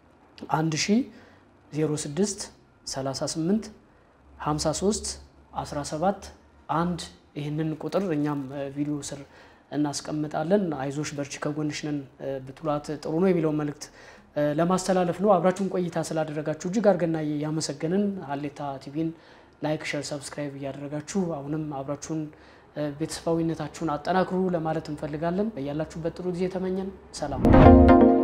1006 38 53 17 አንድ ይህንን ቁጥር እኛም ቪዲዮ ስር እናስቀምጣለን። አይዞሽ በርቺ ከጎንሽ ነን ብትሏት ጥሩ ነው የሚለውን መልእክት ለማስተላለፍ ነው። አብራችሁን ቆይታ ስላደረጋችሁ እጅግ አድርገን ያመሰገንን። ሀሌታ ቲቪን ላይክ፣ ሸር፣ ሰብስክራይብ እያደረጋችሁ አሁንም አብራችሁን ቤተሰባዊነታችሁን አጠናክሩ ለማለት እንፈልጋለን። በያላችሁበት ጥሩ ጊዜ ተመኘን። ሰላም